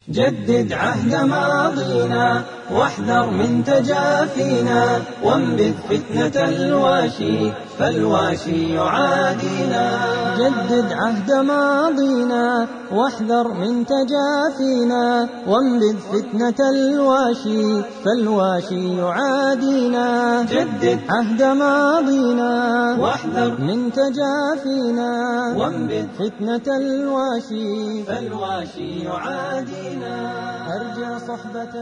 جدد عهد ماضينا واحذر من تجافينا وانبذ فتنة الواشي فالواشي يعادينا جدد عهد ماضينا واحذر من تجافينا وانبذ فتنة الواشي فالواشي يعادينا جدد عهد ماضينا واحذر من تجافينا وانبذ فتنة الواشي فالواشي يعادينا أرجى صحبة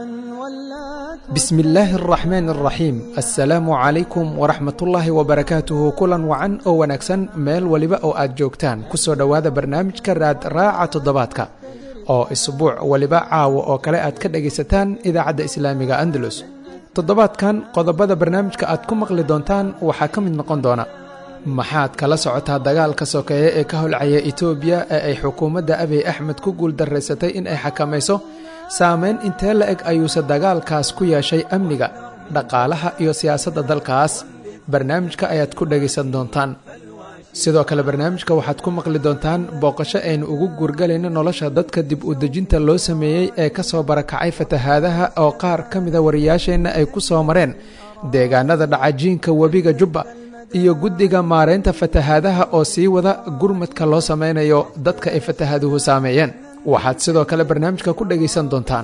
ولات bismi illaahi araxmaan araxiim assalaamu calaykum waraxmatullaahi wabarakaatuhu kulan wacan oo wanaagsan meel weliba oo aad joogtaan kusoo dhowaada barnaamijka raad raaca toddobaadka oo isbuuc weliba caawa oo kale aad ka dhagaysataan idaacadda islaamiga andalus toddobaadkan qodobada barnaamijka aad ku maqli doontaan waxaa ka mid noqon doona maxaad kala socotaa dagaalka sokeeye ee ka holcaya etoobiya ee ay xukuumadda abiy axmed ku guuldaraysatay in ay xakamayso saameyn intee la eg ayuuse dagaalkaas ku yeeshay amniga dhaqaalaha iyo siyaasadda dalkaas barnaamijka ayaad ku dhegaysan doontaan sidoo kale barnaamijka waxaad ku maqli doontaan booqasho aynu ugu guurgalayno nolosha dadka dib u dejinta loo sameeyey ee ka soo barakacay fatahaadaha oo qaar ka mida wariyaasheenna ay ku soo mareen deegaanada dhacajiinka webiga jubba iyo guddiga maaraynta fatahaadaha oo sii wada gurmadka loo samaynayo dadka ay fatahaaduhu saameeyeen waxaad sidoo kale barnaamijka ku dhegaysan doontaan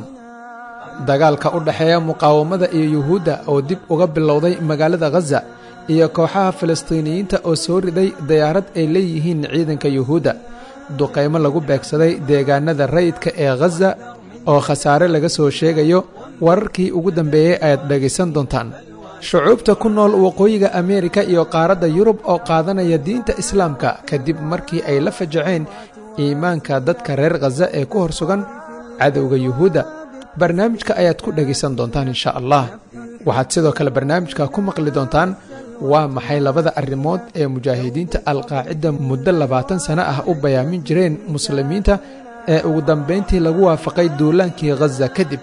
dagaalka u dhexeeya muqaawamada iyo yuhuudda oo dib uga bilowday magaalada khaza iyo kooxaha falastiiniyiinta oo soo riday dayaarad ay leeyihiin ciidanka yuhuudda duqaymo lagu beegsaday deegaanada rayidka ee khaza oo khasaare laga soo sheegayo wararkii ugu dambeeyey ayaad dhegaysan doontaan shucuubta ku nool waqooyiga ameerika iyo qaaradda yurub oo qaadanaya diinta islaamka kadib markii ay la fajaceen iimaanka dadka reer khaza ee ku hor sugan cadowga yuhuudda barnaamijka ayaad ku dhegaysan doontaan insha allah waxaad sidoo kale barnaamijka ku maqli doontaan waa maxay labada arrimood ee mujaahidiinta alqaacida muddo labaatan sano ah u bayaamin jireen muslimiinta ee ugu dambayntii lagu waafaqay duulaankii khaza kadib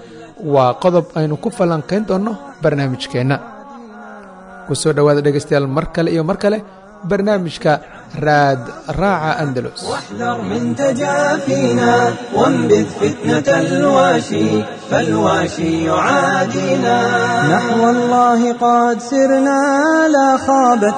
waa qodob aynu ku falanqayn doonno barnaamijkeenna ku soo dhowaada dhegaystayaal mar kale iyo mar kale barnaamijka raad raaca andalus واحذر من تجافينا وانبذ فتنة الواشي فالواشي يعادينا نحو الله قد سرنا لا خابت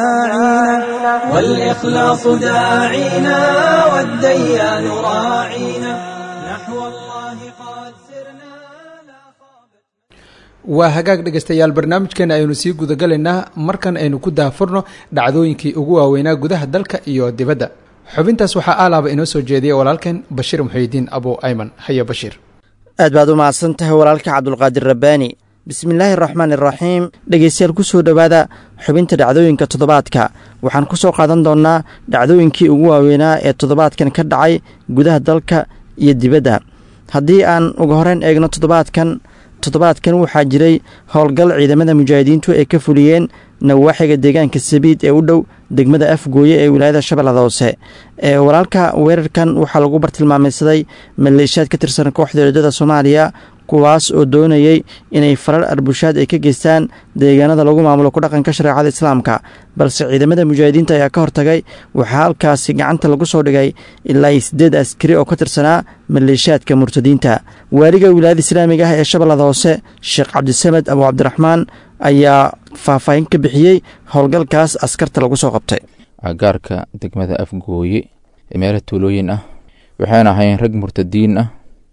مساعينا والإخلاص داعينا والديان راعينا نحو الله قد سرنا لا خابت waa hagaag dhegaystayaal barnaamijkeena aynu sii gudagalaynaa markan aynu ku daahfurno dhacdooyinkii ugu waaweynaa gudaha dalka iyo dibadda xubintaas waxaa aalaaba inoo soo jeediyay walaalkeen bashiir muxiidiin abu ayman haya bashiir aad baad u mahadsan tahay walaalka cabdulqaadir rabbaani bismillaahi araxmaan iraxiim dhegeystayaal ku soo dhowaada xubinta dhacdooyinka toddobaadka waxaan ku soo qaadan doonnaa dhacdooyinkii ugu waaweynaa ee toddobaadkan ka dhacay gudaha dalka iyo dibadda haddii aan uga horeyn eegno toddobaadkan toddobaadkan waxaa jiray howlgal ciidamada mujaahidiintu ay ka fuliyeen nawaaxiga deegaanka sabiid ee u dhow degmada afgooye ee wilaayada shabeellada hoose ee walaalka weerarkan waxaa lagu bartilmaamaysaday maleeshiyaad ka tirsan kooxda eedada soomaaliya kuwaas oo doonayey inay farar arbushaad ay ka geystaan deegaanada lagu maamulo ku dhaqanka shareecada islaamka balse ciidamada mujaahidiinta ayaa ka hortagay waxaa halkaasi gacanta lagu soo dhigay ilaa iyo siddeed askari oo ka tirsanaa maleeshiyaadka murtadiinta waaliga wilaayada islaamiga ah ee shabeellada hoose sheekh cabdisamed abu cabdiraxmaan ayaa faahfaahin ka bixiyey howlgalkaas askarta lagu soo qabtay agaarka degmada afgooye ee meelo tuulooyin ah waxayna ahayn rag murtadiin ah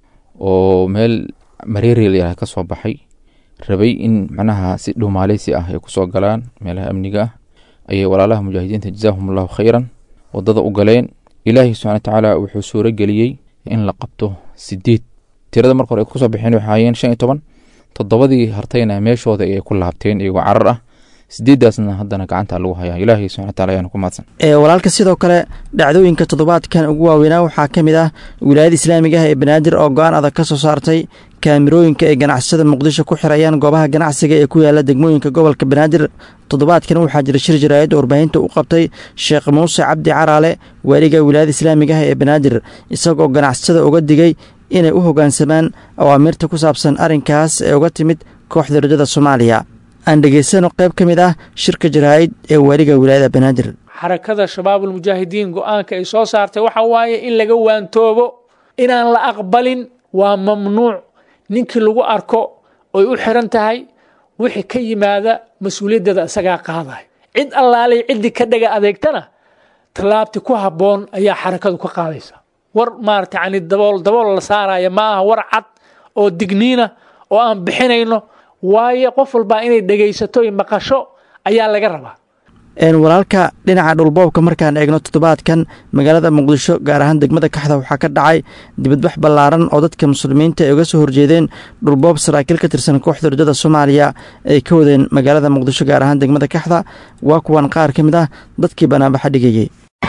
oo meel mareerel ka soo baxay rabay in macnaha si dhuumaaleysi ah ay kusoo galaan meelaha amniga ah ayay walaalaha mujaahidiinta jazaahum allahu khayran wadada u galeen ilaahi subxana watacaala wuxuu suuro geliyey in la qabto sideed tirada marka hore ay kusoo baxeen waxay ahaayeen shan iyo toban toddobadii hartayna meeshooda ayay ku laabteen iyagoo carar ah sideedaasna haddana gacanta lagu hayaa ilaahay subxana wataala ayaana ku mahadsan ee walaalka sidoo kale dhacdooyinka toddobaadkan ugu waaweynaa waxaa ka mid ah wilaayada islaamiga ah ee banaadir oo go-aan adag ka soo saartay kaamirooyinka ay ganacsada muqdisho ku xirayaan goobaha ganacsiga ee ku yaala degmooyinka gobolka banaadir toddobaadkan waxaa jira shir jaraa'id oo warbaahinta u qabtay sheekh muuse cabdi caraale waaliga wilaayada islaamiga ah ee banaadir isagoo ganacsada uga digay inay u hoggaansamaan awaamirta ku saabsan arrinkaas ee uga timid kooxda rajada soomaaliya aan dhegaysano qayb ka mid ah shirka jaraa'id ee waaliga wilaayada banaadir xarakada shabaabulmujaahidiin go-aanka ay soo saartay waxa waaye in laga waantoobo inaan la aqbalin waa mamnuuc ninkii lagu arko oy u xiran tahay wixii ka yimaada mas-uuliyaddeeda isagaa qaaday cid allaalay ciddii ka dhaga adeegtana tallaabti ku habboon ayaa xarakadu ka qaadaysa war maarata yani dabool dabool la saaraya ma aha war cad oo digniina oo aan bixinayno waayo qof walbaa inay dhegaysato iyo maqasho ayaa laga rabaa walaalka dhinaca dhulboobka markaan eegno toddobaadkan magaalada muqdisho gaar ahaan degmada kaxda waxaa ka dhacay dibadbax ballaaran oo dadka muslimiinta ay uga soo horjeedeen dhulboob saraakiil ka tirsan kooxda rajada soomaaliya ay ka wadeen magaalada muqdisho gaar ahaan degmada kaxda waa kuwan qaar ka mid ah dadkii banaanbaxa dhigayey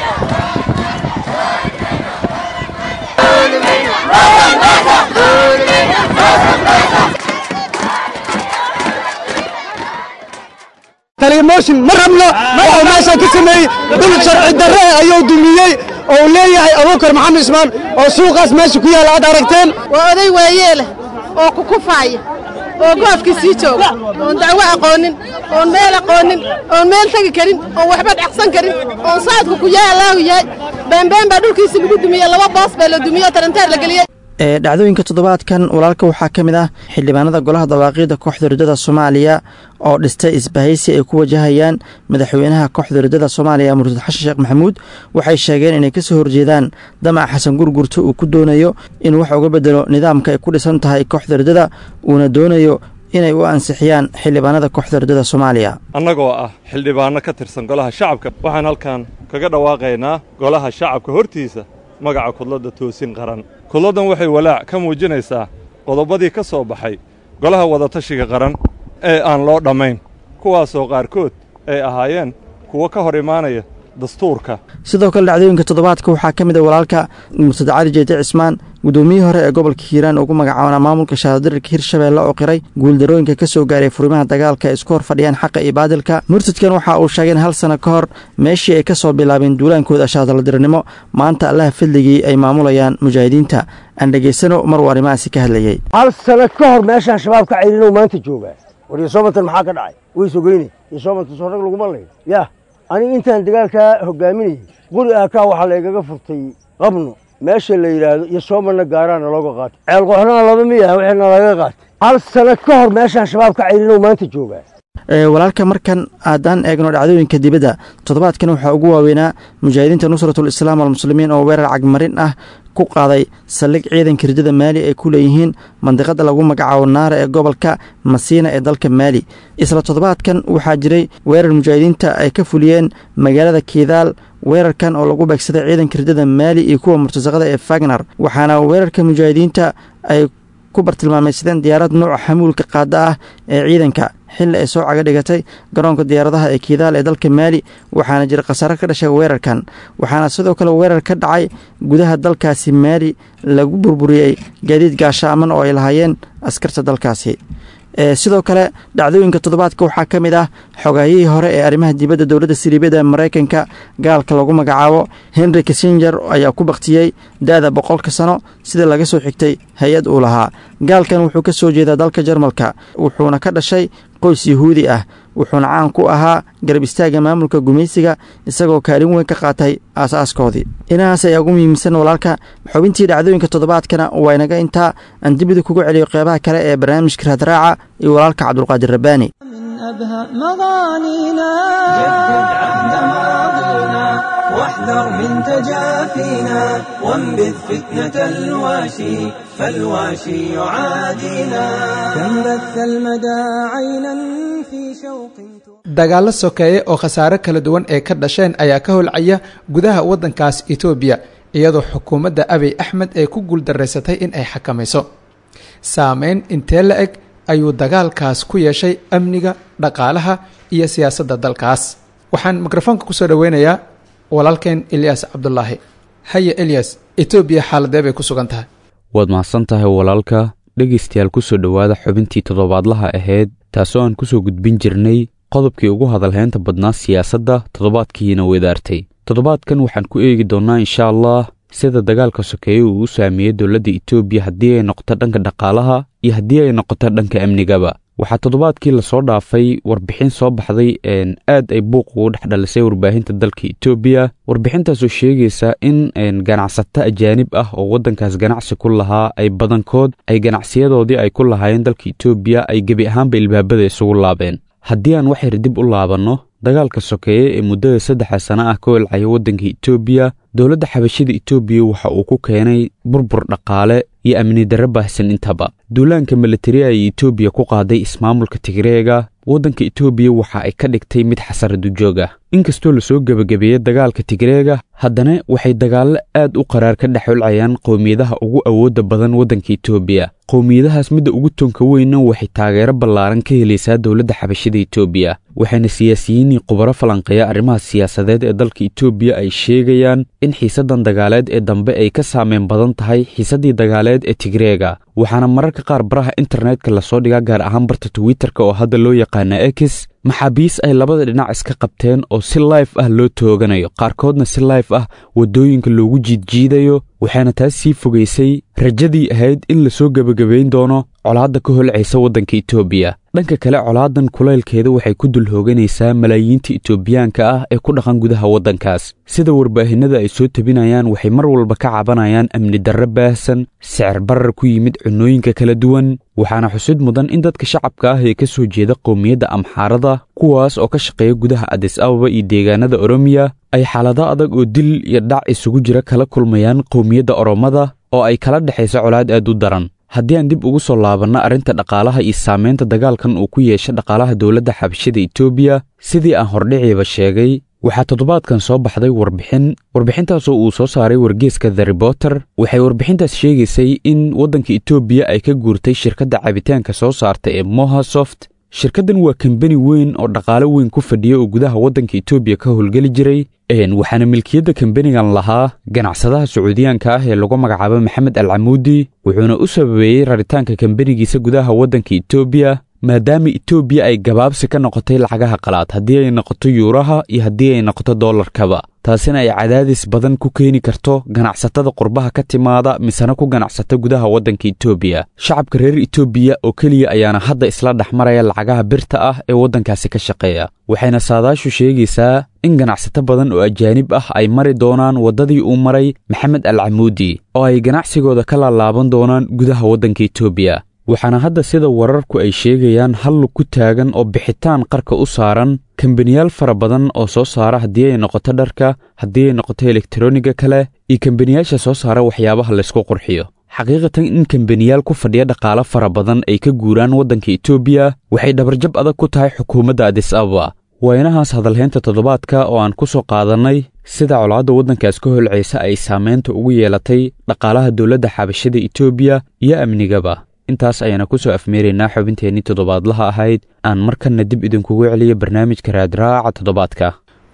taliyamooshin ma rabno waxuu meeshaan ka sameeyey dhul sharci darre ayuu dumiyey oo uu leeyahay abuukar maxamed ismaan oo suuqaas meesha ku yaalla aad aragteen waa oday waayeeleh oo kukufaaya oo goofkii sii jooga oon dacwo aqoonin oon meel aqoonin oon meel tegi karin oon waxba dhacsan karin oon saadku ku yaa allaahu yahay beembeen baa dhulkiisi lagu dumiyey laba boos baa la dumiyey oo taranteer la geliyey ee dhacdooyinka toddobaadkan walaalka waxaa ka mid ah xildhibaanada golaha dawaaqiida kooxda rajada soomaaliya oo dhistay isbahaysi ay ku wajahayaan madaxweynaha kooxda rajada soomaaliya murtad xashan sheekh maxamuud waxay sheegeen inay ka soo horjeedaan damac xasan gurgurta uu ku doonayo inuu wax uga bedelo nidaamka ay ku dhisan tahay kooxda rajada uuna doonayo inay u ansixiyaan xildhibaanada kooxda rajada soomaaliya annagoo ah xildhibaanno ka tirsan golaha shacabka waxaan halkan kaga dhawaaqaynaa golaha shacabka hortiisa magaca kudladda toosin qaran kudladdan waxay walaac ka muujinaysaa qodobadii ka soo baxay golaha wadatashiga qaran ee aan loo dhammayn kuwaasoo qaarkood ay ahaayeen kuwo ka hor imaanaya dastuurka sidoo kale dhacdooyinka toddobaadka waxaa ka mid a walaalka murtad cali jeete cismaan guddoomiyihii hore ee gobolka hiiraan ugu magacaabana maamulka shaaradirirka hirshabeelle oo qiray guuldarooyinka ka soo gaaray furimaha dagaalka ay isku hor fadhiyaan xaqa iyo baadilka murtadkan waxa uu sheegay in hal sano ka hor meeshii ay ka soo bilaabeen duulaankooda shaadaladirirnimo maanta allaha fadligii ay maamulayaan mujaahidiinta aan dhegaysano mar uu arrimahaasi ka hadlayey hal sano ka hor meeshaan shabaab ka cayrinoo maanta joogaa war yosoobantan maxaa ka dhacay way sogeyne yosoobantan soo rag laguma lay yah aniga intaan dagaalkaa hogaaminayay quri aakaa waxaa laygaga furtay qabno meesha la yidhaahdo iyo soomarna gaaraana looga qaatay ceelqooxnana laba miyaha wixiina laga qaatay hal sano ka hor meeshaan shabaab ka cayrinoo maanta joogaa walaalka markan haddaan eegno dhacdooyinka dibadda toddobaadkan waxaa ugu waaweynaa mujaahidiinta nusratul islaam almuslimiin oo weerar cagmarin ah ku qaaday saldhig ciidanka ridada maali ay ku leeyihiin mandiqada lagu magacaabo naara ee gobolka masiina ee dalka maali isla toddobaadkan waxaa jiray weerar mujaahidiinta ay ka fuliyeen magaalada kiidaal weerarkan oo lagu beegsaday ciidanka ridada maali iyo kuwa murtasaqada ee fagnar waxaana weerarka mujaahidiinta ay ku bartilmaamaysadeen diyaarad nooca xamuulka qaada ah ee ciidanka xilli ay soo caga dhigatay garoonka diyaaradaha ee kiidaal ee dalka maali waxaana jira khasaare ka dhashay weerarkan waxaana sidoo kale weerar ka dhacay gudaha dalkaasi maali lagu burburiyey gaadiid gaashaaman oo ay lahaayeen askarta dalkaasi sidoo kale dhacdooyinka toddobaadka waxaa ka mid ah xogaayihii hore ee arrimaha dibadda dowladda siriibiyada maraykanka gaalka lagu magacaabo henry kissenger ayaa ku baktiyey da-da boqolka sano sida laga soo xigtay hay-ad uu lahaa gaalkan wuxuu ka soo jeedaa dalka jarmalka wuxuuna ka dhashay qoys yuhuudi ah wuxuuna caan ku ahaa garab istaaga maamulka gumaysiga isagoo kaalin weyn ka qaatay aasaaskoodii inahaas ayaa ugu muhiimsan walaalka xubintii dhacdooyinka toddobaadkana waa inaga intaa aan dibida kugu celiyo qeybaha kale ee barnaamijka raadraaca iyo walaalka cabdulqaadir rabbaani أبهى مغانينا جدد عهد ماضينا واحذر من تجافينا وانبذ فتنة الواشي فالواشي يعادينا كم بث المدى عينا في شوق dagaallo sokeeye oo khasaare kala duwan ee ka dhasheen ayaa ka holcaya gudaha waddankaas etoobiya iyadoo xukuumadda abiy axmed ay ku guuldaraysatay in ay xakamayso saameyn intee la eg ayuu dagaalkaas ku yeeshay amniga dhaqaalaha iyo siyaasadda dalkaas waxaan mikrofoonka kusoo dhoweynayaa walaalkeen eliyas cabdulaahi haye eliyas etoobiya xaaladee bay ku sugan tahay waad mahadsan tahay walaalka dhegaystayaal kusoo dhowaada xubintii toddobaadlaha ahayd taasoo aan kusoo gudbin jirnay qodobkii ugu hadalhaynta badnaa siyaasadda toddobaadkiina wedaartay toddobaadkan waxaan ku eegi doonnaa insha allah sida dagaalka sokeeye uu u saameeyey dowladda etoobiya haddii ay noqoto dhanka dhaqaalaha iyo haddii ay noqoto dhanka amnigaba waxaa toddobaadkii lasoo dhaafay warbixin soo baxday aad ay buuq ugu dhex dhalisay warbaahinta dalka etoobiya warbixintaasoo sheegaysa in ganacsato ajaanib ah oo waddankaas ganacsi ku lahaa ay badankood ay ganacsiyadoodii ay ku lahaayeen dalka etoobiya ay gebi ahaanba ilbaabada isugu laabeen haddii aan waxayr dib u laabanno dagaalka sokeeye ee muddada saddexa sana ah ka welcaya waddanka etoobiya dowladda xabashida etoobiya waxa uu ku keenay burbur dhaqaale iyo amni darro baahsan intaba duulaanka militariya ay etoobiya ku qaaday ismaamulka tigreega waddanka etoobiya waxa ay ka dhigtay mid xasaradu joog ah inkastoo lasoo gebagabeeyey dagaalka tigreega haddana waxay dagaallo aad u qaraar ka dhex welcayaan qowmiyadaha ugu awoodda badan waddanka etoobiya qowmiyadahaas midda ugu toonka weynna waxay taageero ballaaran ka helaysaa dowladda xabashida etoobiya waxayna siyaasiyiinii khubaro falanqeeya arrimaha siyaasadeed ee dalka etoobiya ay sheegayaan in xiisaddan dagaaleed ee dambe ay ka saameyn badan tahay xiisaddii dagaaleed ee tigreega waxaana mararka qaar baraha internetka lasoo dhigaa gaar ahaan barta twitterka oo hadda loo yaqaana ex maxaabiis ay labada dhinac iska qabteen oo si layf ah loo tooganayo qaarkoodna si layf ah waddooyinka loogu jiidjiidayo waxaana taas sii fogaysay rajadii ahayd in lasoo gebagabayn doono colaadda ka holcaysa waddanka etoobiya dhanka kale colaadan kulaylkeeda waxay ku dul hooganaysaa malaayiinta etoobiyaanka ah ee ku dhaqan gudaha waddankaas sida warbaahinada ay soo tebinayaan waxay mar walba ka cabanayaan amni darro baahsan sicir barar ku yimid cunnooyinka kala duwan waxaana xusid mudan in dadka shacabka ah ee ka soo jeeda qowmiyadda amxaarada kuwaas oo ka shaqeeya gudaha adis ababa iyo deegaanada oromiya ay xaalado adag oo dil iyo dhac isugu jira kala kulmayaan qowmiyadda oromada oo ay kala dhexayso colaad aad u daran haddii aan dib ugu soo laabanno arrinta dhaqaalaha iyo saamaynta dagaalkan uu ku yeesha dhaqaalaha dowladda xabashida etoobiya sidii aan hordhiciiba sheegay waxaa toddobaadkan soo baxday warbixin warbixintaasoo uu soo saaray wargeeska the reporter waxay warbixintaas sheegaysay in waddanka etoobiya ay ka guurtay shirkadda cabitaanka soo saarta ee mohasoft shirkaddan waa kambani weyn oo dhaqaale weyn ku fadhiya oo gudaha waddanka etoobiya ka howlgeli jiray waxaana milkiyadda kambanigan lahaa ganacsadaha sacuudiyaanka ah ee lagu magacaabo maxamed al camuudi wuxuuna u sababeeyey raritaanka kambanigiisa gudaha waddanka etoobiya maadaama etoobiya ay gabaabsi ka noqotay lacagaha qalaad haddii ay noqoto yuuraha iyo haddii ay noqoto dollarkaba taasina ay cadaadis badan ku keeni karto ganacsatada qurbaha ka timaada misena ku ganacsata gudaha waddanka etoobiya shacabka reer etoobiya oo keliya ayaana hadda isla dhex maraya lacagaha birta ah ee waddankaasi ka shaqeeya waxayna saadaashu sheegaysaa in ganacsato badan oo ajaanib ah ay mari doonaan waddadii uu maray maxamed al camuudi oo ay ganacsigooda ka laalaaban doonaan gudaha waddanka etoobiya waxaana hadda sida wararku ay sheegayaan hallug ku taagan oo bixitaan qarka u saaran kambaniyaal fara badan oo soo saara haddii ay noqoto dharka haddii ay noqoto elektroniga kale iyo kambaniyaasha soo saara waxyaabaha laysku qurxiyo xaqiiqatan in kambaniyaal ku fadhiya dhaqaalo fara badan ay ka guuraan waddanka etoobiya waxay dhabarjab adag ku tahay xukuumadda adis ababa waynahaas hadalhaynta toddobaadka oo aan ku soo qaadannay sida colaadda waddankaas ka holcaysa ay saamaynta ugu yeelatay dhaqaalaha dowladda xabashada etoobiya iyo amnigaba intaas ayaana ku soo afmeeraynaa xubinteennii toddobaadlaha ahayd aan markanna dib idinkugu celiyo barnaamijka raadraaca toddobaadka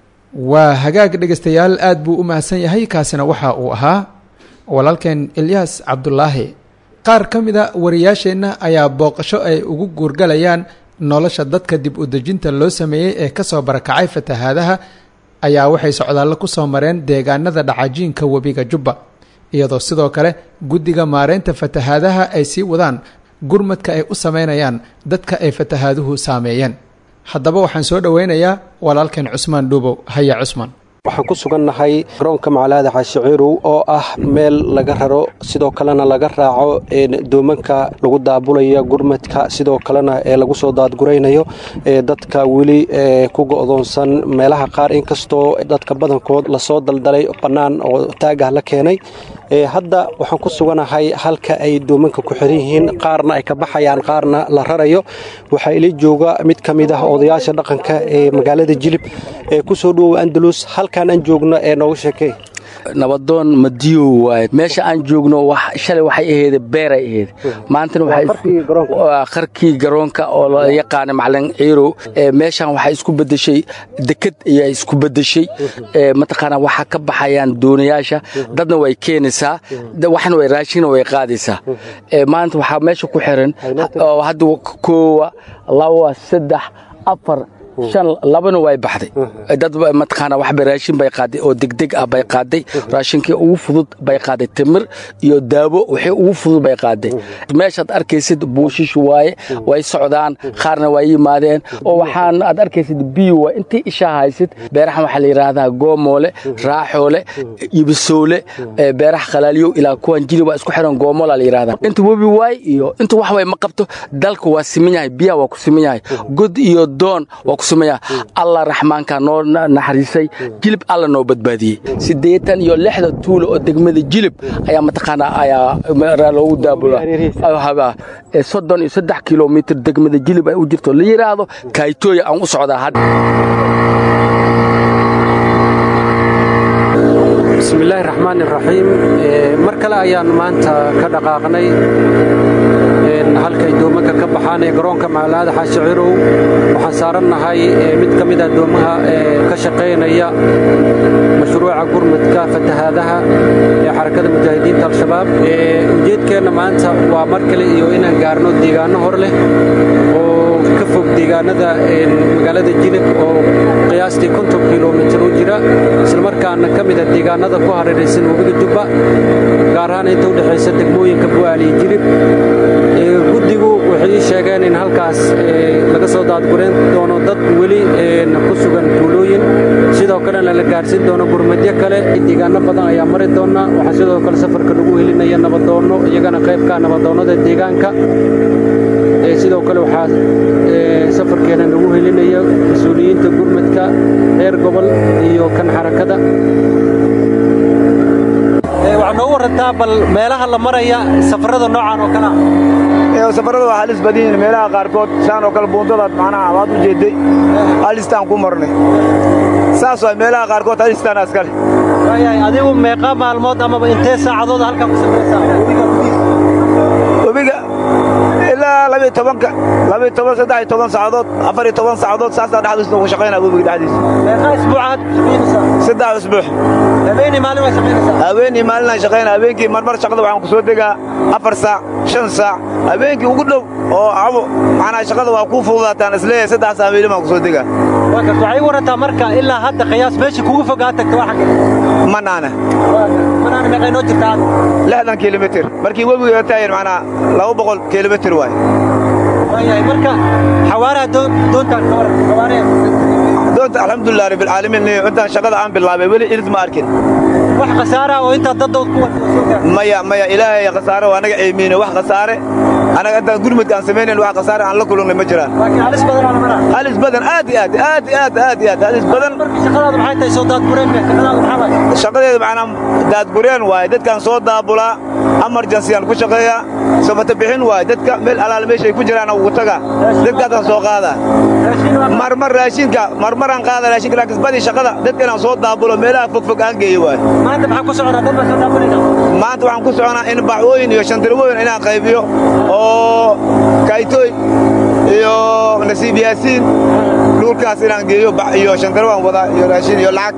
waa hagaag dhegaystayaal aad buu u mahadsan yahay kaasina waxa uu ahaa walaalkeen ilyaas cabdulaahi qaar ka mida wariyaasheenna ayaa booqasho ay ugu guurgalayaan nolosha dadka dib u dejinta loo sameeyey ee ka soo barakacay fatahaadaha ayaa waxay socdaallo ku soo mareen deegaanada dhacajiinka webiga jubba iyadoo sidoo kale guddiga maareynta fatahaadaha ay sii wadaan gurmadka ay u sameynayaan dadka ay fatahaaduhu saameeyeen haddaba waxaan soo dhoweynayaa walaalkeen cusmaan dhuubow haya cusmaan waxaan ku sugannahay garoonka macalaada xaashiciirow oo ah meel laga raro sidoo kalena laga raaco doomanka lagu daabulaya gurmadka sidoo kalena ee lagu soo daadguraynayo dadka weli ku go'doonsan meelaha qaar inkastoo dadka badankood lasoo daldalay bannaan oo taagah la keenay hadda waxaan ku suganahay halka ay doomanka ku xiran yihiin qaarna ay ka baxayaan qaarna la rarayo waxaa ila jooga mid ka mid ah odayaasha dhaqanka ee magaalada jilib ee ku soo dhowow andalus halkaan aan joogno ee nooga sheekey nabadoon madiyow waaye meesha aan joogno shalay waxay aheyd beeray aheyd maantana qarkii garoonka oo la yaqaana macalin ciirow meeshan waxay isku bedeshay deked ayaa isku bedeshay mataqaana waxaa ka baxayaan doonayaasha dadna way keenaysaa waxna way raashina way qaadaysaa maanta waxaa meesha ku xiran hadda koowa laba saddex afar shan labana way baxday dad mataqaana waxba raashin bay qaaday oo degdeg ah bay qaaday raashinkii ugu fudud bay qaaday timir iyo daawo wixii ugu fudud bay qaaday meeshaad arkaysid buushish waaye way socdaan qaarna way yimaadeen oo waxaan aad arkaysid biyo waa intii ishaa haysid beerahan waxaa la yidhaahdaa goomoole raaxoole ibisoole beeraha khalaaliyow ilaa kuwan jili waa isku xiran goomola la yidhahdaa inta webi waay iyo inta wax way ma qabto dalka waa siman yahay biyaha waa ku siman yahay god iyo doon waa ku siman yahay allah raxmaanka noo naxariisay jilib alla noo badbaadiyey siddeetan iyo lixda tuulo oo degmada jilib ayaa mataqaanaa ayaa loogu daabula soddon iyo saddex kilomitir degmada jilib ay u jirto la yidhaahdo kaaytooya aan u socdaa hadda bismillaahi raxmaan iraxiim mar kale ayaan maanta ka dhaqaaqnay halkay doomanka ka baxaan ee garoonka macalaada xaashi cirow waxaan saarannahay mid ka mid ah doomaha ka shaqaynaya mashruuca gurmudka fatahaadaha ee xarakada mujaahidiinta al-shabaab ujeedkeenna maanta waa mar kale iyo inaan gaarno deegaanno hor leh oo ka fog deegaanada magaalada jilib oo qiyaastii konton kilomitir u jira islamarkaana ka mida deegaanada ku hareeraysan webiga jubba gaar ahaan inta u dhexaysa degmooyinka bu'aal iyo jilib guddigu waxay ii sheegeen in halkaas laga soo daadgurayn doono dad weli ku sugan tuulooyin sidoo kalena la gaarhsiin doono gurmadyo kale deegaano badan ayaa mari doona waxaa sidoo kale safarka lagu helinaya nabadoonno iyagana qaybka nabadoonnada deegaanka sidoo kale waxaa safarkeena lagu helinaya mas-uuliyiinta gurmadka reer gobol iyo kan xarakada waxaa noogu warantaa bal meelaha la maraya safarada noocan oo kale ah safarada waa halis badan yihiin meelaha qaarkood saan oo kale buuntadaad macnaha waad u jeeday halistaan ku marnay saas waa meelaha qaarkood halistaan askale adigu meeqa maalmood amaba intee saacadood halkaa ku samaysaa webiga ilaa labiyo tobanka labiyo toban saddex iyo toban saacadood afar iyo toban saacadood saasaa dhexdiisa ugu shaqaynaa webiga dhexdiisa meeqa isbuucaad saddex isbuux habeenii maalin waa shaqaynaysaa habeenii maalin aan shaqaynaa habeenkii marmar shaqada waxaan ku soo degaa afar saac shan saac habeenkii ugu dhow oo cabo macnaa shaqada waa kuu fududaataan isleeyahay saddex saac habeenii baan ku soo degaa waxay warantaa marka ilaa hadda qiyaas meesha kugu fogaa tagta waa xagge manaana manaana meeqay noo jirtaa lixdan kilomitir markii webiga taayan macnaa laba boqol kilomitir waay waayahay marka xawaaraha doontaan ka waran xawaaraha doonta alxamdulilah rabbilcaalamiin intaan shaqada aan bilaabay weli irid ma arkin wax khasaara oo intaa daddood ku maya maya ilaahay khasaare waa anaga ceemiine wax khasaare anaga intaan gurmudka aan samaynayn wax khasaare aan la kulannay ma jiraan halis badan aan maraa halis badan aad iyo aad aad iyo aad aad iyo aad halis badan shaqadaadu maxay tahay soo daadgureen shaqadaadu maxaa waay shaqadeedu macnaa daadgureen waaye dadkaan soo daabulaa emergency aan ku shaqeeyaa sabata bixin waaye dadka meel alaal meeshay ku jiraan ugu taga dadkaasaan soo qaadaa marmar raashinka marmaraan qaada raashinka laakiin badii shaqada dadka inaan soo daabulo meelaha fogfog aan geeyo waaye maanta maxaa ku soconaa dad baa soo daabulayna maanta waxaan ku soconaa in bacwooyin iyo shandirwooyin inaan qaybiyo oo kaytooy iyo nasiib yaasiin dhulkaas inaan geeyo iyo shandirwaan wadaa iyo raashin iyo lacag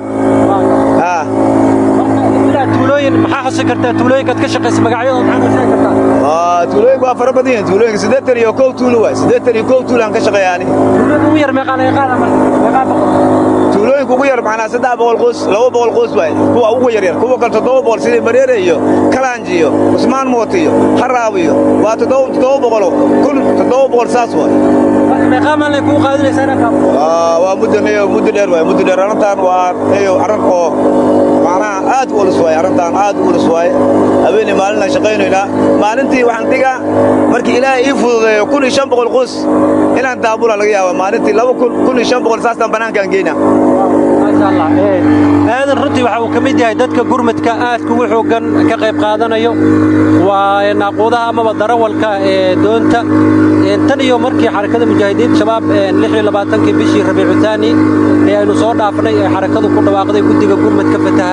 tuulooyin maxaa xusi kartaa tuulooyinkaad ka shaqaysa magacyadooda maxaa noo sheegi kartaa tuulooyinka waa fara badan yihiin tuulooyinka siddeetan iyo kow tuulo waay siddeetan iyo kow tuulo aan ka shaqeeyaani tuulada ugu yar meeqaa laga qaada marka meeqaa boqol tuulooyinka ugu yar macnaa saddex boqol qoys laba boqol qoys waay kuwa ugu yaryar kuwa kale toddoba boqol sidii mareere iyo kalaanji iyo cusmaan mooti iyo haraab iyo waa toddoba toddoba boqolo kun toddoba boqol saas waay meeqaa maalin kuu qaadinaysaa inaan kaabo waa muddo muddo dheer waay muddo dheer arrintan waa eyo arrin oo macnaha aad u ulus waaye arrintan aad u ulus waaye habeenii maalinaan shaqaynaynaa maalintii waxaan dhigaa markii ilaahay ii fududeeyo kun iyo shan boqol qoys inaan daabula laga yaaba maalintii laba kun kun iyo shan boqol saastaan bannaankaan geynaa maasha allah aadan runtii waxa uu ka mid yahay dadka gurmadka aadka ugu xooggan ka qayb qaadanayo waa naaquudaha amaba darawalka ee doonta tan iyo markii xarakada mujaahidiinta shabaab lix iyo labaatankii bishii rabiicu taani ee aynu soo dhaafnay ee xarakadu ku dhawaaqday guddiga gurmadka fataha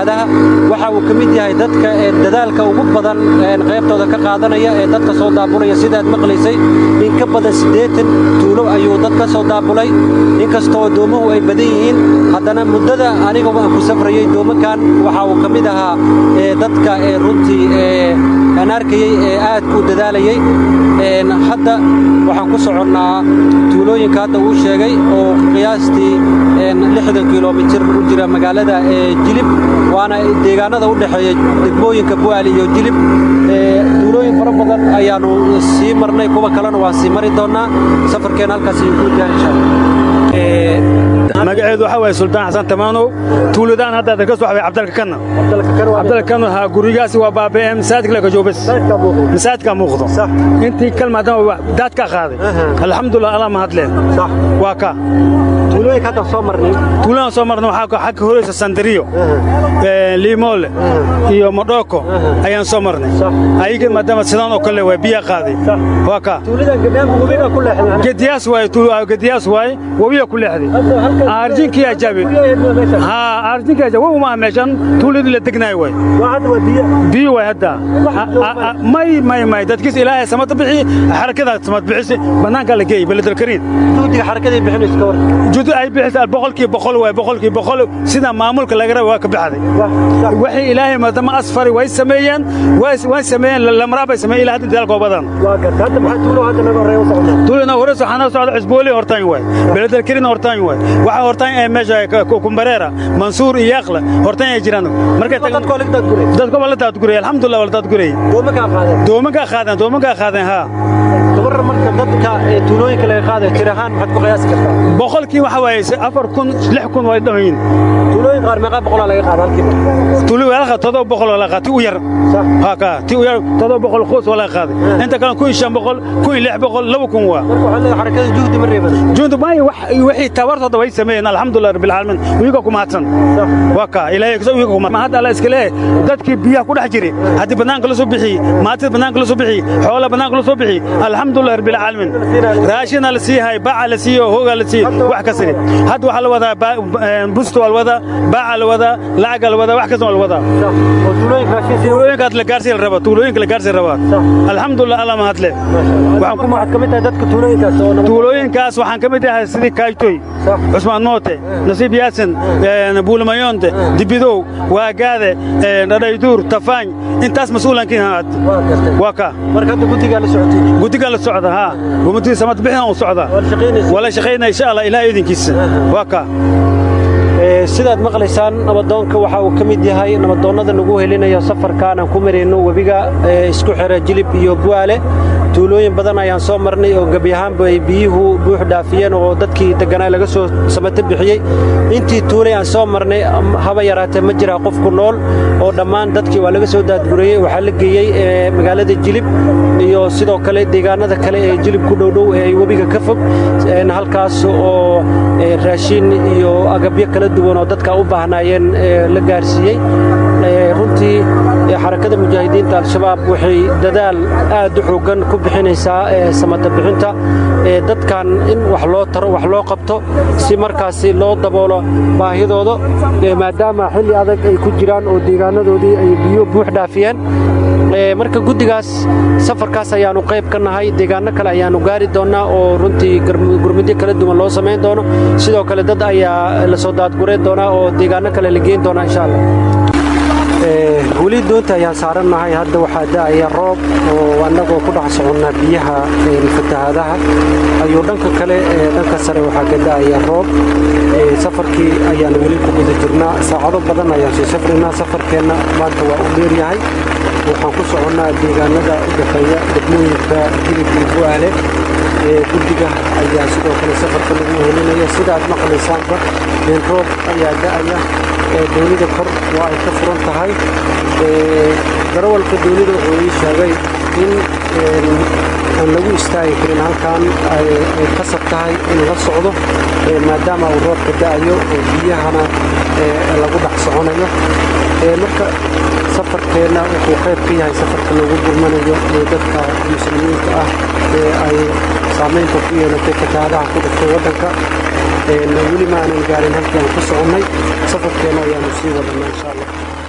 fatahaadaha waxa uu ka mid yahay dadka dadaalka ugu badan qaybtooda ka qaadanaya ee dadka soo daabulaya sidaad maqlaysay in ka badan siddeetan tuulo ayuu dad ka soo daabulay inkastoo doomuhu ay badan yihiin haddana muddada anigaba aan ku safrayey doomakan waxa uu ka mid ahaa dadka runtii aan arkayey ee aad u dadaalayey hadda waxaan ku soconnaa tuulooyinka hadda uu sheegay oo qiyaastii lixdan kilomitir u jira magaalada jilib waana deegaanada u dhexeeya degmooyinka bu'aali iyo jilib tuulooyin fara badan ayaannu sii marnay kuwa kalena waan sii mari doonnaa safarkeen halkaas ayuu ku wajahan insha allah magaceedu waxaa waaye suldaan xasan tamaanow tuuladaan hadda ka soo xabay cabdalka kanna cabdalka kanna ha gurigaasi waa baaba'e masaajidka laga joobas masaajidka muuqdo intii kalmaadama daadka qaaday alxamdulillah allah mahadleen waa ka tuulooyinka hadda soo marnay tuuladaan soo marnay waxaa xagga horeysa sandariyo liimoole iyo modhooko ayaan soo marnay ayaga maadaama sidaan oo kale waa biyaa qaaday waa ka gediyaas waaye gediyaas waaye wabiya ku leexday arjinkii ajabe haa arjinkii ajabe wabu maaha meeshan tuuladii la degnaay waay biyo waay hadda may may may dadkiis ilaahay samata bixi xarakadaa samad bixisi bannaankaa la geeyey beledalkariin juhdiga xarakadii bixinaysa ka war juhdi ay bixisa boqolkii boqol waay boqolkii boqol sida maamulka laga raba waa ka baxday waxay ilaahay maadama asfari way sameeyeen way sameeyeen lamraa bay sameeyeen ilaa hadda dadaalkoo badan tuulina hore waxaana socda cusbooli hortaan waay beledalkariin hortaan waay waxa hortaan ee meesha kumbareera mansuur iyo yaqla hortaan ay jiraan markay dadko wala daadguray alxamdulillah wala daadguray doomankaa qaadeen doomankaa qaadeen haa gabar marka dadka tuulooyinka laga qaaday tir ahaan maxaad ku qiyaasi kartaa boqolkii waxa waaye afar kun lix kun way dhammayin tuulooyin qaar meeqaa boqolaa laga qaada halkiiba tuuli waa laga todoba boqol waa laga qaaday ti u yar haa kaa ti u yar todoba boqol qoys waa laga qaaday inta kale kun shan boqol kun lix boqol laba kun waa marka waxaad leedahay xarakada juhdi ma reeban juhdi maayo wixii tabartooda way sameeyeen alxamdulillah rabbil caalamiin wiiga ku mahadsan waa kaa ilaahay kasoo wiiga ku mahadsan hadda alla iska leeyahay dadkii biyaha ku dhex jiray haddii bannaanka la soo bixiyey maatida bannaanka la soo bixiyey xoola bannaanka la soo bixiyey alxamdulillah rabbil caalamiin raashina la siihay baaca la siiyo hooga la siiyo wax ka siri hadda waxaa la wadaa busto waa la wadaa baaca la wadaa lacaga la wadaa wax kasta waa la wadaa tuulooyinkaas la gaarsiin raba tuulooyinka la gaarsiin rabaa alxamdulillah alla mahadle waxaad ka mid tahay dadka tuulooyinkaas tuulooyinkaas waxaan ka mid ahay sidii kaaytoy cusmaan moote nasiib yaasin buulmayonte dibidow waagaade dhadhayduur tafaañ intaas mas-uulankiin haad waa ka marka hadda guddigaa la socotay guddigaa la socda haa gumatii samad bixin u socda waa la shaqaynaya insha allah ilaah idinkiisa waa ka sidaad maqlaysaan nabadoonka waxa uu ka mid yahay nabadoonnada nagu helinaya safarkaan aan ku marayno webiga isku xira jilib iyo bu'aale tuulooyin badan ayaan soo marnay oo gebi ahaanba ay biyuhu buux dhaafiyeen oo dadkii degganaa laga soo samata bixiyey intii tuulay aan soo marnay haba yaraatee ma jiraa qofku nool oo dhammaan dadkii waa laga soo daadgurayey waxaa la geeyey magaalada jilib iyo sidoo kale deegaanada kale ee jilib ku dhowdhow ee ay webiga ka fog halkaas oo raashin iyo agabyo kala duwan oo dadka u baahnaayeen la gaarsiiyey runtii xarakada mujaahidiinta al-shabaab waxay dadaal aad u xooggan ku bixinaysaa samata bixinta dadkan in wax loo taro wax loo qabto si markaasi loo daboolo baahidooda maadaama xilli adag ay ku jiraan oo deegaanadoodii ay biyo buux dhaafiyeen marka guddigaas safarkaas ayaannu qayb ka nahay deegaanno kale ayaannu gaari doonnaa oo runtii gurmudyo kala duwan loo samayn doono sidoo kale dad ayaa la soo daadgurayn doonaa oo deegaanno kale la geyn doonaa insha allah weli doonta ayaan saarannahay hadda waxaa da'aya roob oo annagoo ku dhex soconnaa biyaha fatahaadaha ayuu dhanka kale dhanka sare waxaa ka da'aya roob safarkii ayaan weli ku guda jirnaa saacado badan ayaan sii safraynaa safarkeenna maanta waa u dheeryahay waxaan ku soconnaa deegaanada u dhexeeya degmooyinka jilib iyo bu'aale guddiga ayaa sidoo kale safarka lagu helinaya sidaad maqlaysaanba roob ayaa da'aya doonida kor waa ay ka furan tahay darawalka doonida wuxuu ii sheegay in aan lagu istaagi karin halkan ay qasab tahay in la socdo maadaama uu roobka da'ayo oo biyahana lagu dhex soconayo marka safarkeenna wuxuu qayb ka yahay safarka lagu gurmanayo ee dadka muslimiinta ah ee ay saamaynta ku yeelatay fatahaadaha ku dhiftay waddanka weli ma aanan gaarin halkii aan ku soconnay safarkeenna ayaanu sii wadannaa insha allah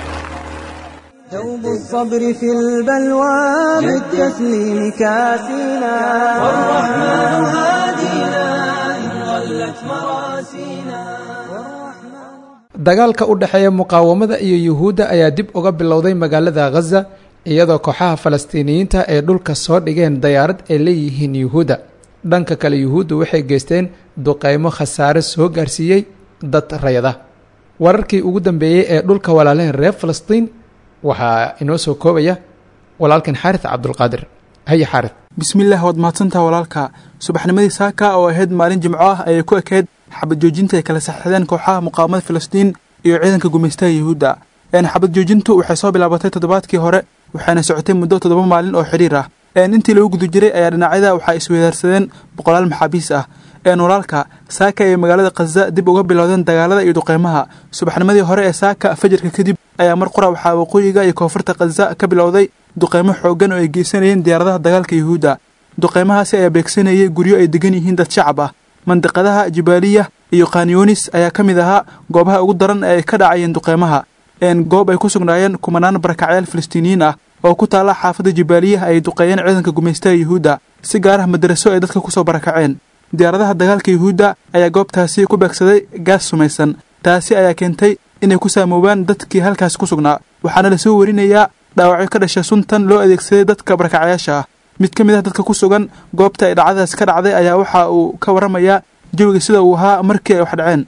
ثوب الصبر في البلوى بالتسليم كاسينا والرحمن هادينا إن ضلت مراسينا dagaalka u dhexeeya muqaawamada iyo yuhuudda ayaa dib uga bilowday magaalada khaza iyadoo kooxaha falastiiniyiinta ay dhulka soo dhigeen dayaarad ay leeyihiin yuhuudda dhanka kale yuhuuddu waxay geysteen duqeymo khasaare soo gaarsiiyey dad rayada wararkii ugu dambeeyey ee dhulka walaalaha reer falastiin waxaa inoo soo koobaya walaalkan xaaris cabdulqaadir haye xaaris bismillaah waad mahadsantaha walaalka subaxnimadii saaka oo ahayd maalin jimco ah ayay ku ekayd xabad joojinta ay kala saxeexdeen kooxaha muqaawamada filistiin iyo ciidanka gumaystaha yuhuudda xabad joojintu waxay soo bilaabatay toddobaadkii hore waxayna socotay muddo toddoba maalin oo xidhiir ah intii lagu guda jiray ayaa dhinacyada waxaa isweydaarsadeen boqolaal maxaabiis ah walaalka saaka ay magaalada khaza dib uga bilowdeen dagaalada iyo duqeymaha subaxnimadii hore ee saaka fajarka kadib ayaa mar qura waxaa waqooyiga iyo koonfurta khaza ka bilowday duqeymo xooggan oo ay geysanayeen diyaaradaha dagaalka yuhuudda duqeymahaasi ayaa beegsanayay guryo ay degan yihiin dad shacab ah mandiqadaha jibaaliya iyo khanyonis ayaa ka mid ahaa goobaha ugu daran ee ay ka dhacayeen duqeymaha goob ay ku sugnaayeen kumanaan barakacyaal falastiiniyiin ah oo ku taalla xaafadda jibaaliya ay duqeeyeen ciidanka gumaystaha yuhuudda si gaar ah madaraso ay dadka kusoo barakaceen diyaaradaha dagaalka yuhuudda ayaa goobtaasi ku beegsaday gaas sumaysan taasi ayaa keentay inay ku saamoobaan dadkii halkaasi ku sugnaa waxaana lasoo warinayaa dhaawacyo ka dhasha suntan loo adeegsaday dadka barakacyaasha ah mid ka mid ah dadka ku sugan goobta ay dhacdadaasi ka dhacday ayaa waxa uu ka warramayaa jawiga sida uu ahaa markii ay wax dhaceen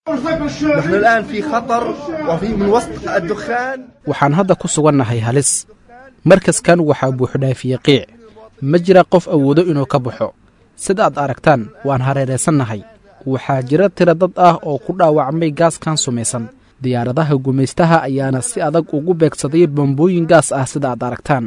waxaan hadda ku sugannahay halis markaskan waxaa buuxdhaafiyey qiic ma jira qof awoodo inuu ka baxo sida aad aragtaan waan hareeraysannahay waxaa jira tira dad ah oo ku dhaawacmay gaaskan sumaysan diyaaradaha gumaystaha ayaana si adag ugu beegsaday bambooyin gaas ah sida aad aragtaan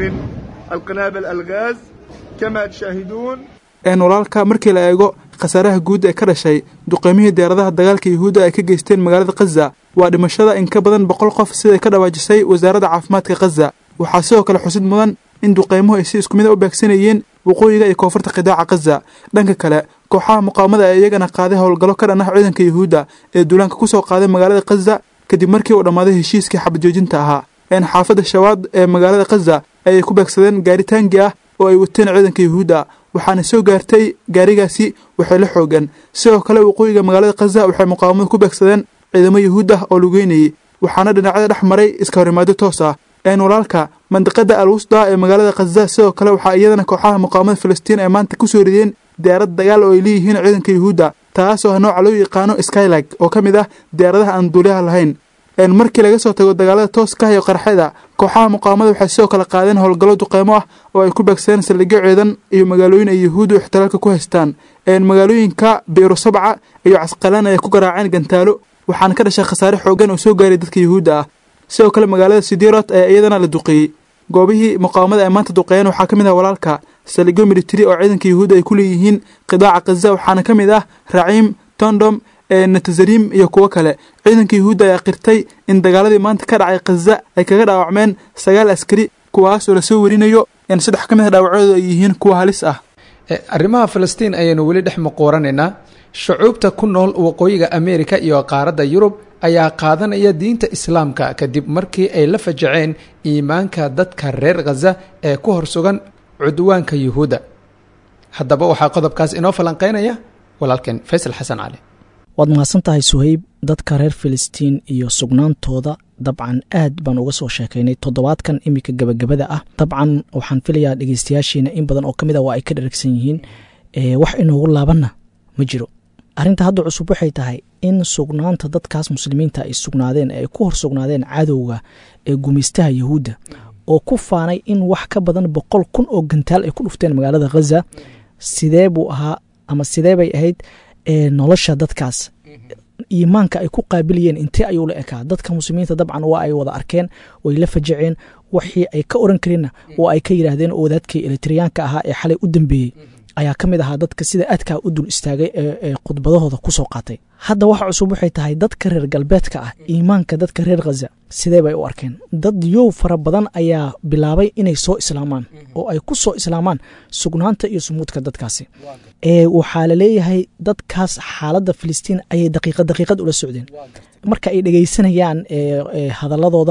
walaalka markii la eego khasaaraha guud ee ka dhashay duqeymihii diyaaradaha dagaalka yuhuudda ay ka geysteen magaalada khaza waa dhimashada in ka badan boqol qof siday ka dhawaajisay wasaaradda caafimaadka khaza waxaa sidoo kale xusid mudan in duqeymuhu ay si isku mida u beegsanayeen waqooyiga iyo koonfurta qidaaca khaza dhanka kale kooxaha muqaawamada ee iyagana qaaday howlgallo ka dhan ah ciidanka yuhuudda ee duulaanka ku soo qaaday magaalada khaza kadib markii uu dhammaaday heshiiskii xabad joojinta ahaa een xaafadda shawaad ee magaalada khaza ayay ku beegsadeen gaari taangi ah oo ay wateen ciidanka yuhuudda waxaana soo gaartay gaarigaasi waxay la xoogan sidoo kale waqooyiga magaalada khaza waxay muqaawamadu ku beegsadeen ciidamo yuhuud ah oo lugeynayay waxaana dhinacyada dhex maray iska horimaado toos ah een walaalka mandiqada al wusda ee magaalada khaza sidoo kale waxaa iyadana kooxaha muqaawamada filistiin ay maanta ku soo rideen diyaarad dagaal oo ay leeyihiin ciidanka yuhuudda taas oo nooca loo yaqaano skylag oo ka mid ah diyaaradaha aan duuliyaha lahayn markii laga soo tago dagaalada tooska iyo qarxada kooxaha muqaawamada waxay sidoo kale qaadeen howlgallo duqeymo ah oo ay ku beegsadeen saldhigyo ciidan iyo magaalooyin ay yuhuuddu ixtilaalka ku haystaan magaalooyinka biiro sabca iyo casqalaan ayay ku garaaceen gantaalo waxaana ka dhashay khasaare xoogan oo soo gaaray dadka yuhuudda ah sidoo kale magaalada sidirot ayaa iyadana la duqeeyey goobihii muqaawamada ay maanta duqeeyeen waxaa ka mid ah walaalka saldhigyo militari oo ciidanka yuhuudda ay ku leeyihiin qidaaca khaza waxaana ka mid ah raciim tondom natazarim iyo kuwo kale ciidanka yuhuudda ayaa qirtay in dagaaladii maanta ka dhacay khaza ay kaga dhaawacmeen sagaal askari kuwaas oo lasoo warinayo in saddex ka mid a dhaawacooda ay yihiin kuwa halis ah arrimaha falastiin ayaynu weli dhex muquuranaynaa shucuubta ku nool waqooyiga ameerika iyo qaaradda yurub ayaa qaadanaya diinta islaamka kadib markii ay la fajaceen iimaanka dadka reer khaza ee ku hor sugan cudwaanka yuhuudda haddaba waxaa qodobkaas inoo falanqeynaya walaalkeen faysal xasan cali waad mahadsan tahay suhayb dadka reer filistiin iyo sugnaantooda dabcan aad baan uga soo sheekaynay toddobaadkan iminka gebagabada ah dabcan waxaan filayaa dhegeystayaashiina in badan oo ka mid a waa ay ka dharagsan yihiin wax inoogu laabanna ma jiro arrinta hadda cusub waxay tahay in sugnaanta dadkaas muslimiinta ay sugnaadeen ay ku hor sugnaadeen cadowga ee gumaystaha yuhuudda oo ku faanay in wax ka badan boqol kun oo gantaal ay ku dhufteen magaalada khaza sidee buu ahaa ama sidee bay ahayd nolosha dadkaas iimaanka ay ku qaabiliyeen intee ayuu la ekaa dadka muslimiinta dabcan waa ay wada arkeen way la fajaceen wixii ay ka oran kareenna waa ay ka yidhaahdeen oo wadaadkii elitriyaanka ahaa ee xalay u dambeeyey ayaa ka mid ahaa dadka sida aadkaa u dul istaagay ee khudbadahooda ku soo qaatay hadda waxa cusub waxay tahay dadka reer galbeedka ah iimaanka dadka reer khaza sidee bay u arkeen dad yow fara badan ayaa bilaabay inay soo islaamaan oo ay ku soo islaamaan sugnaanta iyo sumuudka dadkaasi ee waxaa la leeyahay dadkaas xaaladda filistiin ayay daqiiqad daqiiqad ula socdeen marka ay dhegeysanayaan hadaladooda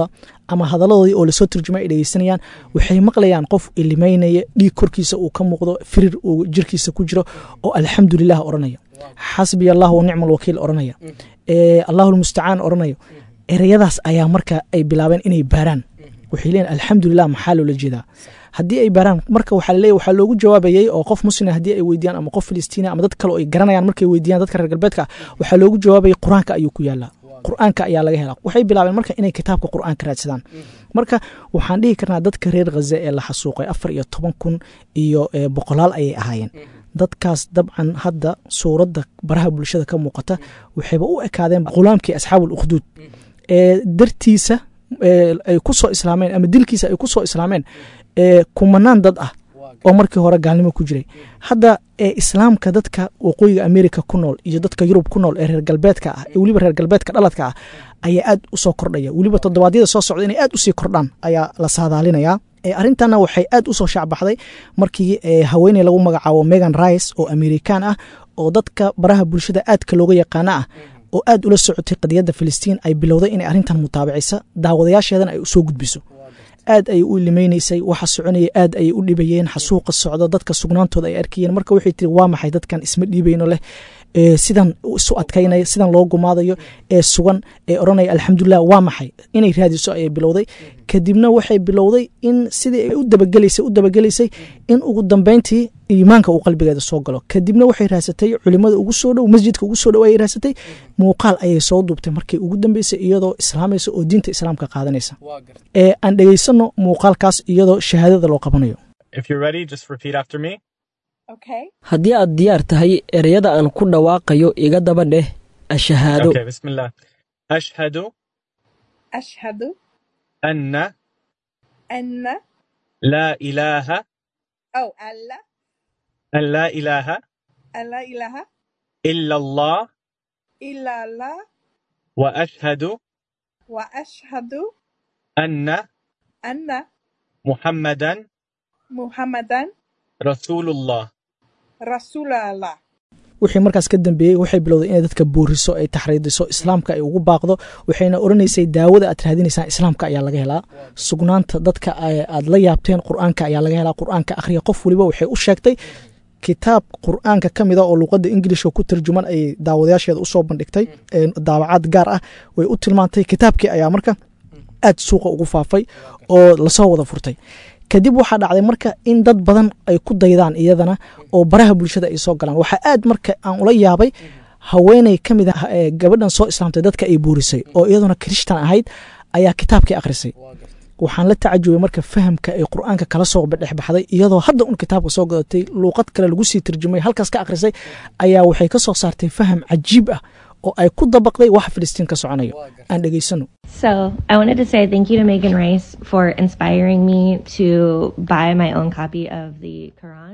ama hadalladoodii oo lasoo turjumay ay dhegeysanayaan waxay maqlayaan qof ilimeynaya dhiig korkiisa uu ka muuqdo firir uu jirkiisa ku jiro oo alxamdulilah oranaya xasbiya allah wa nicma alwakiil oranaya allahu lmustacaan oranayo ereyadaas ayaa marka ay bilaabeen inay baaraan waxay leeyihin alxamdulilah maxaa loola jeedaa haddii ay baaraan marka waxaa laleeyahy waxaa loogu jawaabayay oo qof muslima haddii ay weydiyaan ama qof filistiina ama dad kale oo ay garanayaan markay weydiyaan dadka reer galbeedka waxaa loogu jawaabayay qur-aanka ayuu ku yaalaa qur-aanka ayaa laga helaa waxay bilaabeen marka inay kitaabka qur-aanka raadsadaan marka waxaan dhihi karnaa dadka reer khaza ee la xasuuqay afar iyo toban kun iyo boqolaal ayay ahaayeen dadkaas dabcan hadda suuradda baraha bulshada ka muuqata waxayba u ekaadeen qulaamkii asxaabul ukhduud ee dartiisa ay ku soo islaameen ama dilkiisa ay ku soo islaameen kumanaan dad ah oo markii hore gaalnimo ku jiray hadda ee islaamka dadka waqooyiga america ku nool iyo dadka yurub ku nool ee reer galbeedka ah ee weliba reer galbeedka dhaladka ah ayaa aad usoo kordhaya weliba toddobaadyada soo socda inay aad usii kordhaan ayaa la saadaalinayaa arrintanna waxay aad usoo shaacbaxday markii haweeney lagu magacaabo megan rice oo amerikan ah oo dadka baraha bulshada aadka looga yaqaana ah oo aad ula socotay qadiyadda filistiin ay bilowday inay arrintan mutaabacisa daawadayaasheedana ay usoo gudbiso aad ayay u ilimeynaysay waxa soconaya aad ayay u dhibayeen xasuuqa socdo dadka sugnaantooda ay arkayeen marka waxay tiri waa maxay dadkan isma dhiibayno leh sidan isu adkaynaya sidan loo gumaadayo ee sugan ee odhanaya alxamdulilah waa maxay inay raadiso ayay bilowday kadibna waxay bilowday in sidii ay u dabagelaysay u dabagelaysay in ugu dambeyntii iimaanka uu qalbigeeda soo galo kadibna waxay raasatay culimada ugu soo dhow masjidka ugu soo dhow ayay raasatay muuqaal ayay soo duubtay markay ugu dambeysay iyadoo islaamaysa oo diinta islaamka qaadanaysa ee aan dhegaysano muuqaalkaas iyadoo shahaadada loo qabanayo haddii aad diyaar tahay ereyada aan ku dhawaaqayo iga daba dheh ashahaado ashhadu ashhadu anna anna laa ilaaha aw alla an laa ilaaha an laa ilaaha ila allah ila allah wa ashhadu wa ashhadu anna anna muhammadan muhammadan rasuulullah rasuulallah wixii markaas ka dambeeyey waxay bilowday inay dadka booriso ay taxriidiso islaamka ay ugu baaqdo waxayna odhanaysay daawada aad raadinaysaan islaamka ayaa laga helaa sugnaanta dadka aad la yaabteen qur-aanka ayaa laga helaa qur-aanka akhriya qof waliba waxay u sheegtay kitaab qur-aanka ka mida oo luuqadda ingilishka ku tarjuman ayay daawadayaasheeda usoo bandhigtay daawacaad gaar ah way u tilmaantay kitaabkii ayaa marka aad suuqa ugu faafay oo lasoo wada furtay kadib waxaa dhacday marka in dad badan ay ku daydaan iyadana oo baraha bulshada ay soo galaan waxaa aad marka aan ula yaabay haweeney ka mid ah gabadhan soo islaamtay dadka ay buurisay oo iyaduna kirishtan ahayd ayaa kitaabkii akhrisay waxaan la tacajubay marka fahamka ay qur-aanka kala soo dhexbaxday iyadoo hadda un kitaabka soo gadatay luuqad kale lagu sii tarjumay halkaas ka akhrisay ayaa waxay ka soo saartay faham cajiib ah oo ay ku dabaqday waxa filistiin ka soconayo aan dhegaysano So I wanted to say thank you to Megan Rice for inspiring me to buy my own copy of the Quran.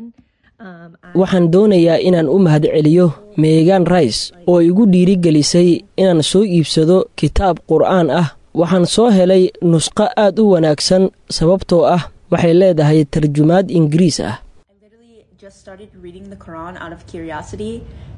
waxaan doonayaa inaan u mahadceliyo meegan rice oo igu dhiirigelisay inaan soo iibsado kitaab qur'aan ah waxaan soo helay nusqo aad u wanaagsan sababtoo ah waxay leedahay tarjumaad ingiriis ah just started reading the Quran out of curiosity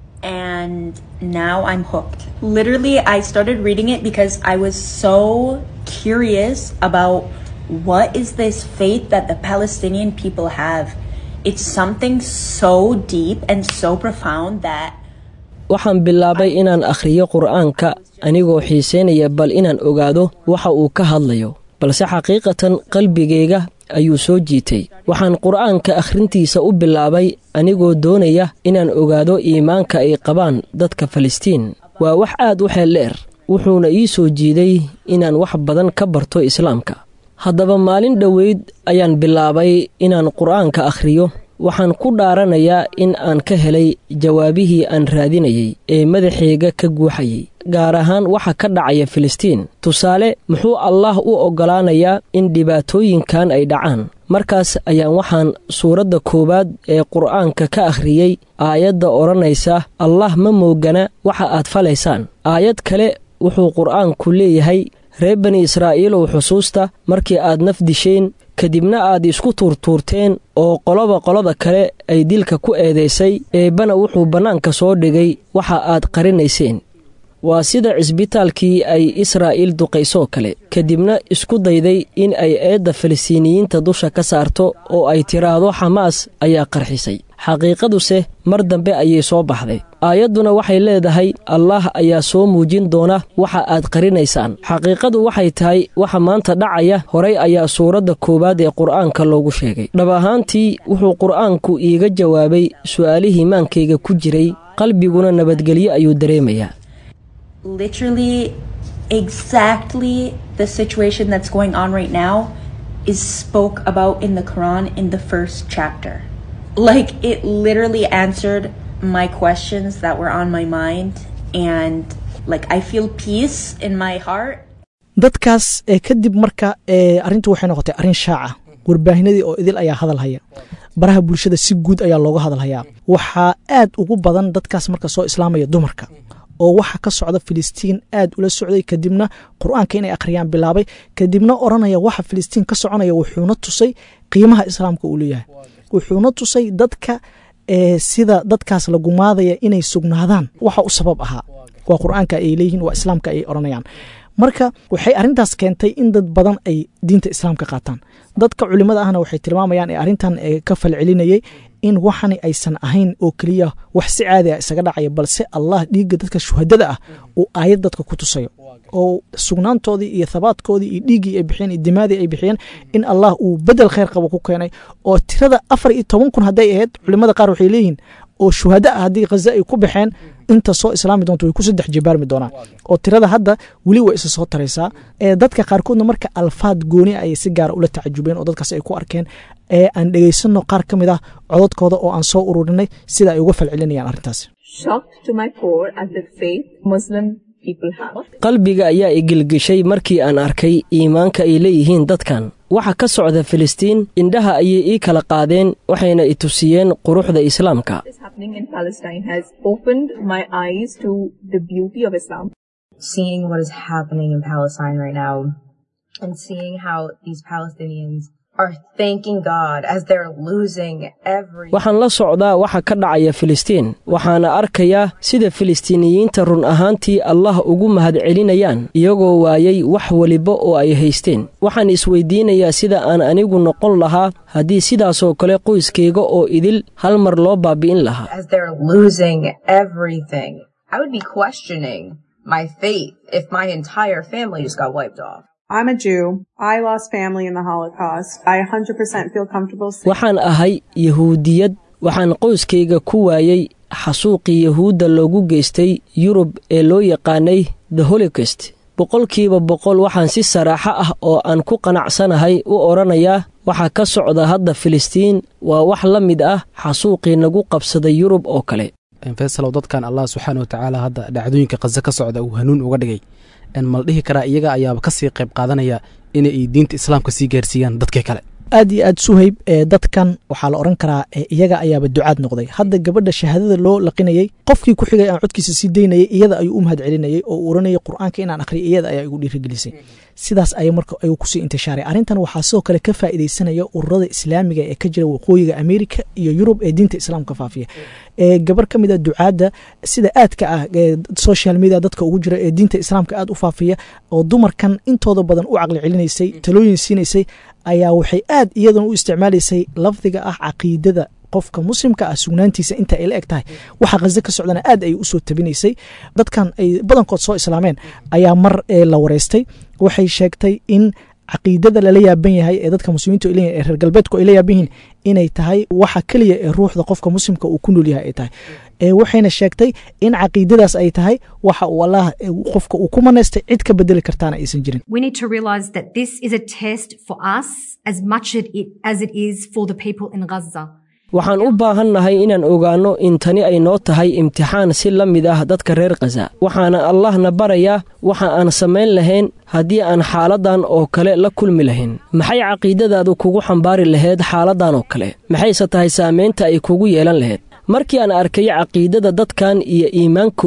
and now I'm hooked. Literally, I started reading it because I was so curious about what is this faith that the Palestinian people have. It's something so deep and so profound that waxaan bilaabay inaan akhriyo qur'aanka anigoo xiisaynaya bal inaan ogaado waxa uu ka hadlayo balse xaqiiqatan qalbigayga ayuu soo jiitay waxaan qur'aanka akhrintiisa u bilaabay anigoo doonaya inaan ogaado iimaanka ay qabaan dadka falastiin waa wax aad u xeeldheer wuxuuna ii soo jiiday inaan wax badan ka barto islaamka haddaba maalin dhoweyd ayaan bilaabay inaan qur'aanka akhriyo waxaan ku dhaaranayaa in aan ka helay jawaabihii aan raadinayay ee madaxayga ka guuxayay gaar ahaan waxa ka dhacaya filistiin tusaale muxuu allaah u oggolaanayaa in dhibaatooyinkan ay dhacaan markaas ayaan waxaan suuradda koowaad ee qur'aanka ka akhriyey aayadda odhanaysa allah ma moogana waxa aad falaysaan aayad kale wuxuu qur'aanku leeyahay reer bani israa'iilow xusuusta markii aad naf disheen kadibna aad isku tuurtuurteen oo qoloba qolada kale ay dilka ku eedaysay eebbana wuxuu bannaanka soo dhigay waxa aad qarinayseen waa sida cisbitaalkii ay israa'iil duqaysoo kale kadibna isku dayday in ay eedda falistiiniyiinta dusha ka saarto oo ay tiraahdo xamaas ayaa qarxisay xaqiiqaduse mar dambe ayay soo baxday aayadduna waxay leedahay allaah ayaa soo muujin doona waxa aad qarinaysaan xaqiiqadu waxay tahay waxa maanta dhacaya horay ayaa suuradda koowaad ee qur'aanka loogu sheegay dhab ahaantii wuxuu qur'aanku iiga jawaabay su'aalihii maankayga ku jiray qalbiguna nabadgelyo ayuu dareemayaa literally exactly the situation that's going on right now is spoke about in the Quran in the first chapter. Like it literally answered my questions that were on my mind and like I feel peace in my heart. dadkaas ee kadib marka ee arrintu waxay noqotay arrin shaaca warbaahinadii oo idil ayaa hadal haya baraha bulshada si guud ayaa looga hadal hayaa waxaa aad ugu badan dadkaas marka soo islaamaya dumarka oo waxa ka socda filistiin aad ula socday kadibna qur-aanka inay akhriyaan bilaabay kadibna oranaya waxa filistiin ka soconaya wuxuuna tusay qiimaha islaamka uu leeyahay wuxuuna tusay dadka sida dadkaas la gumaadaya inay sugnaadaan waxa u sabab ahaa waa qur-aanka ay leeyihiin waa islaamka ay oranayaan marka waxay arrintaas keentay in dad badan ay diinta islaamka qaataan dadka culimada ahna waxay tilmaamayaan ee arrintan ka falcelinayay in waxani aysan ahayn oo keliya wax si caadi ah isaga dhacaya balse allah dhiigga dadka shuhadada ah uu aayad dadka ku tusayo oo sugnaantoodii iyo thabaadkoodii iyo dhiiggii ay bixiyeen iyo dimaadii ay bixiyeen in allah uu bedel khayr qabo ku keenay oo tirada afar iyo toban kun hadday ahayd culimada qaar waxay leeyihiin oo shuhada ah haddii khaza ay ku baxeen inta soo islaami doonto way ku saddex jibaarmi doonaan oo tirada hadda weli way isa soo taraysaa ee dadka qaarkoodna marka alfaad gooni ayay si gaara ula tacajubeen oo dadkaas ay ku arkeen ee aan dhegaysanno qaar ka mid ah cododkooda oo aan soo ururinay sida ay uga falcelinayaan arrintaasi qalbiga ayaa igilgishay markii aan arkay iimaanka ay leeyihiin dadkan waxa ka socda filistiin indhaha ayay ii kala qaadeen waxayna i tusiyeen quruxda islaamka Seeing what is happening in Palestine right now and seeing how these Palestinians are thanking God as they're losing every waxaan la socdaa waxa ka dhacaya filistiin waxaana arkayaa sida filistiiniyiinta run ahaantii allah ugu mahadcelinayaan iyagoo waayay wax weliba oo ay haysteen waxaan isweydiinayaa sida aan anigu noqon lahaa haddii sidaasoo kale qoyskayga oo idil hal mar loo baabi'in lahaa as they're losing everything. I would be questioning my faith if my entire family just got wiped off. I'm a Jew. I lost family in the Holocaust. I 100% feel comfortable saying waxaan ahay yahuudiyad waxaan qoyskayga ku waayey xasuuqii yahuudda loogu geystay yurub ee loo yaqaanay the holocaust boqolkiiba boqol waxaan si saraaxo ah oo aan ku qanacsanahay u odhanayaa waxa ka socda hadda filistiin waa wax la mid ah xasuuqii nagu qabsaday yurub oo kale faysalow dadkan allah subxaana watacaala hadda dhacdooyinka khaze ka socda uu hanuun uga dhigay mal dhihi karaa iyaga ayaaba kasii qayb qaadanaya inay diinta islaamka sii gaarsiiyaan dadkii kale aad iyo aad suhayb ee dadkan waxaa la odhan karaa iyaga ayaaba ducaad noqday hadda gabadha shahaadada loo laqinayey qofkii ku xigay aan codkiisa sii daynayay iyada ayuu u mahad celinayay oo uu oranayay qur-aanka inaan akhriya iyada ayaa igu dhiirigelisay sidaas ay marka ayuu kusii intishaaray arrintan waxaa sidoo kale ka faa'iidaysanaya ururada islaamiga ee ka jira waqooyiga amerika iyo yurub ee diinta islaamka faafiya ee gabar ka mid a ducaadda sida aadka ah ee social media dadka ugu jira ee diinta islaamka aad u faafiya oo dumarkan intooda badan u caqli celinaysay talooyin siinaysay ayaa waxay aad iyadan u isticmaalaysay lafdiga ah caqiidada qofka muslimka ah sugnaantiisa inta ay la eg tahay waxa khaze ka socdana aad ay usoo tabinaysay dadkan ay badankood soo islaameen ayaa mar la wareystay waxay sheegtay in caqiidada lala yaaban yahay ee dadka muslimiintu leeyihin ee reer galbeedku ay la yaaban yihiin inay tahay waxa keliya ee ruuxda qofka muslimka uu ku nool yahay ay tahay waxayna sheegtay in caqiidadaas ay tahay waxa uu allah qofka uu ku manaystay cid ka bedeli kartaana aysan jirin We need to realize that this is a test for us as much as it, as it is for the people in Gaza. waxaan u baahannahay inaan ogaanno in tani ay noo tahay imtixaan si la mid ah dadka reer khaza waxaana allahna barayaa waxa aan samayn lahayn haddii aan xaaladdan oo kale la kulmi lahayn maxay caqiidadaadu kugu xambaari lahayd xaaladdan oo kale maxayse tahay saamaynta ay kugu yeelan lahayd markii aan arkay caqiidada dadkan iyo iimaankooda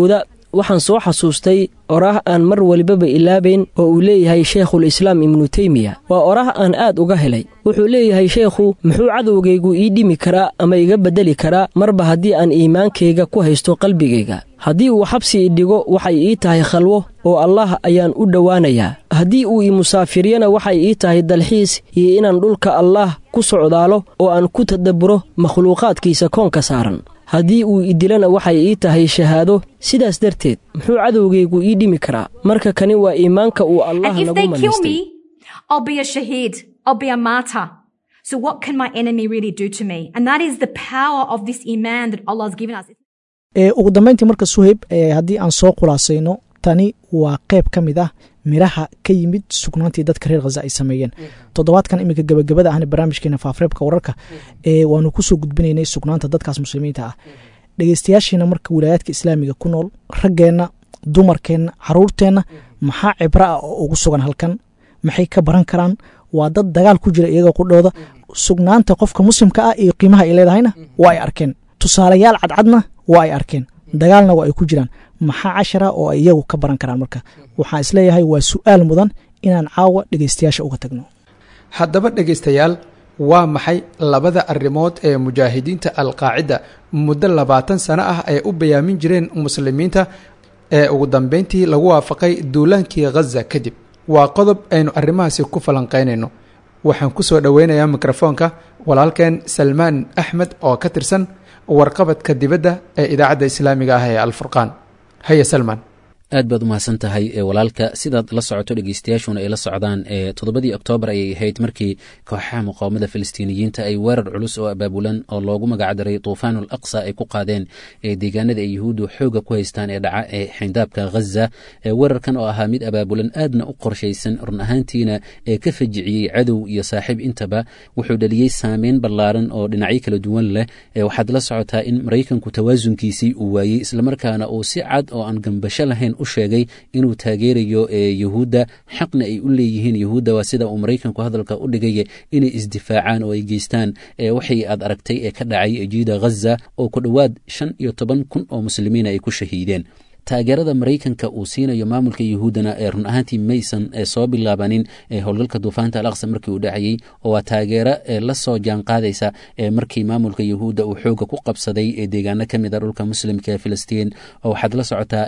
waxaan soo xasuustay oraah aan mar walibaba ilaabayn oo uu leeyahay sheikhul islaam ibnu teymiya waa oraah aan aad uga helay wuxuu leeyahay sheekhu muxuu cadowgaygu ii dhimi karaa ama iga beddeli karaa marba haddii aan iimaankayga ku haysto qalbigayga haddii uu xabsi idhigo waxay ii tahay khalwo oo allaah ayaan u dhowaanayaa haddii uu i musaafiriyana waxay ii tahay dalxiis iyo inaan dhulka allaah ku socdaalo oo aan ku tadabburo makhluuqaadkiisa koonka saaran haddii uu idilana waxay ii tahay shahaado sidaas darteed muxuu cadowgaygu ii dhimi karaa marka kani waa iimaanka uu allah And if nagu they kill manaystay me, I'll be a shaheed. I'll be a martyr. So what can my enemy really do to me? And that is the power of this iman that Allah has given us. ee ugu dambeyntii marka suhayb ee haddii aan soo khulaasayno tani waa qayb ka mid ah miraha ka yimid sugnaantii dadka reer khaza ay sameeyeen toddobaadkan iminka gebagabada ahna barnaamijkeena faafreebka wararka ee waanu kusoo gudbinaynay sugnaanta dadkaas muslimiinta ah dhegeystayaashiina marka wilaayaadka islaamiga ku nool raggeenna dumarkeenna caruurteenna maxaa cibro ah oo ugu sugan halkan maxay ka baran karaan waa dad dagaal ku jira iyaga qudhooda sugnaanta qofka muslimka ah iyo qiimaha ay leedahayna waa ay arkeen tusaalayaal cadcadna waa ay arkeen dagaalna waa ay ku jiraan maxaa cashara oo ay iyagu ka baran karaan marka waxaan isleeyahay waa su'aal mudan inaan caawa dhegeystayaasha uga tagno haddaba dhegaystayaal waa maxay labada arrimood ee mujaahidiinta alqaacida muddo labaatan sano ah ay u bayaamin jireen muslimiinta ee ugu dambeyntii lagu waafaqay duulaankii khaza kadib waa qodob aynu arrimahaasi ku falanqaynayno waxaan ku soo dhoweynayaa mikrofoonka walaalkeen salmaan axmed oo ka tirsan warqabadka dibadda ee idaacadda islaamiga ah ee alfurqaan haya salmaan aad baad umahadsan tahay walaalka sidaad la socoto dhegeystayaashuna ay la socdaan toddobadii oktoobar ayay ahayd markii kooxaha muqaawamada filistiiniyiinta ay weerar culus oo abaabulan oo loogu magacdaray tuufaanul aqsa ay ku qaadeen deegaanada ay yuhuuddu xooga ku haystaan ee dhaca ee xindaabka ghaza weerarkan oo ahaa mid abaabulan aadna u qorshaysan run ahaantiina ee ka fajiciyey cadow iyo saaxiib intaba wuxuu dhaliyey saameyn ballaaran oo dhinacyo kala duwan leh waxaad la socotaa in maraykanku tawaasunkiisii uu waayey islamarkaana uu si cad oo aan gambasho lahayn u sheegay inuu taageerayo yuhuudda xaqna ay u leeyihiin yuhuudda waa sida uu maraykanku hadalka u dhigay inay isdifaacaan oo ay geystaan waxay aad aragtay ee ka dhacay jiida ghaza oo ku dhowaad shan iyo toban kun oo muslimiina ay ku shahiideen taageerada maraykanka uu siinayo maamulka yuhuuddana ee run ahaantii maysan soo bilaabanin howlgalka duufaanta al aqsa markii uu dhacayey oo waa taageero la soo jaanqaadaysa markii maamulka yuhuudda uu xooga ku qabsaday deegaano ka mid a dhulka muslimka ee filistiin oo waxaad la socotaa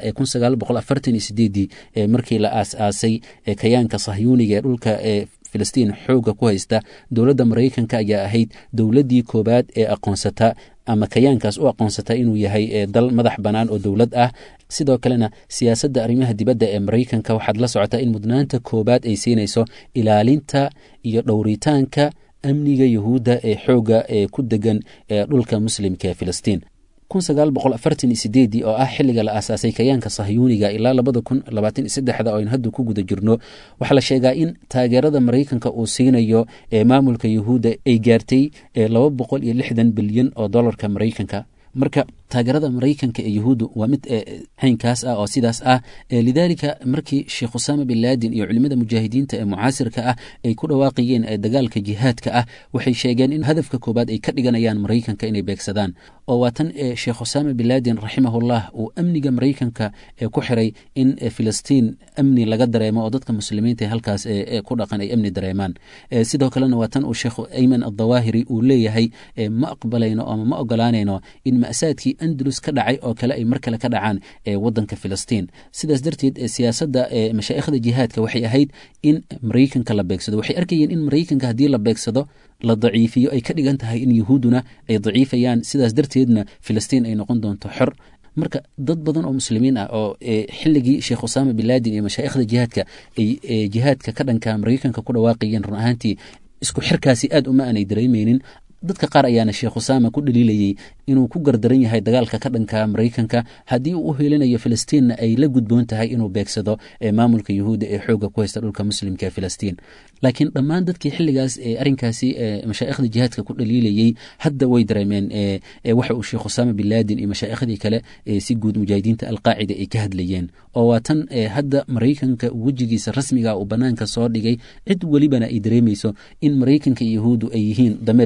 markii la aas-aasay kayaanka sahyuuniga ee dhulka ee filistiin xooga ku haysta dowladda maraykanka ayaa ahayd dowladdii koowaad ee aqoonsata ama kayaankaas u aqoonsata inuu yahay dal madax bannaan oo dowlad ah sidoo kalena siyaasadda arrimaha dibadda ee maraykanka waxaad la socotaa in mudnaanta koowaad ay siinayso ilaalinta iyo dhowritaanka amniga yuhuudda ee xooga ee ku degan ee dhulka muslimka ee filistiin oo ah xilliga la aasaasay kayaanka sahyuuniga ilaa labada kun labaatan iyo saddexda oo aynu hadda ku guda jirno waxaa la sheegaa in taageerada maraykanka uu siinayo ee maamulka yuhuudda ay gaartay laba boqol iyo lixdan bilyan oo dollarka maraykanka marka taageerada maraykanka ee yuhuuddu waa mid haynkaas ah oo sidaas ah lidaalika markii sheekh usaama bin laadin iyo culimada mujaahidiinta ee mucaasirka ah ay ku dhawaaqayeen dagaalka jihaadka ah waxay sheegeen in hadafka koobaad ay ka dhiganayaan maraykanka inay beegsadaan oo waa tan sheekh usaama bin laadin raximahullah uu amniga maraykanka ku xiray in filistiin amni laga dareemo oo dadka muslimiinta halkaas ku dhaqan ay amni dareemaan sidoo kalena waa tan uu sheekh ayman addawaahiri uu leeyahay ma aqbalayno ama ma ogolaanayno in ma'saadkii andalus ka dhacay oo kale ay mar kale ka dhacaan wadanka filistiin sidaas darteed siyaasadda mashaa'ikhda jihaadka waxay ahayd in maraykanka la beegsado waxay arkayeen in maraykanka haddii la beegsado la daciifiyo ay ka dhigan tahay in yuhuudduna ay daciifayaan sidaas darteedna filistiin ay noqon doonto xor marka dad badan oo muslimiin ah oo xilligii sheekh usaama bin laadin iyo mashaa'ikhda jihaadka ay jihaadka ka dhanka maraykanka ku dhawaaqayeen run ahaantii isku xirkaasi aad uma aanay dareemeynin dadka qaar ayaana sheekh usaama ku dhaliilayey inuu ku gardaran yahay dagaalka ka dhanka maraykanka haddii uu u helinayo filistiinna ay la gudboon tahay inuu beegsado maamulka yuhuudda ee xooga ku haysta dhulka muslimka ee filistiin laakiin dhammaan dadkii xilligaas arrinkaasi mashaa'ikhda jihaadka ku dhaliilayey hadda way dareemeen waxa uu sheekh usaama bin laadin iyo mashaa'ikhdii kale si guud mujaahidiinta alqaacida ay ka hadlayeen oo waa tan hadda maraykanka wejigiisa rasmiga uu banaanka soo dhigay cid welibana ay dareemayso in maraykanka iyo yuhuuddu ay yihiin dameer iyo labadiisa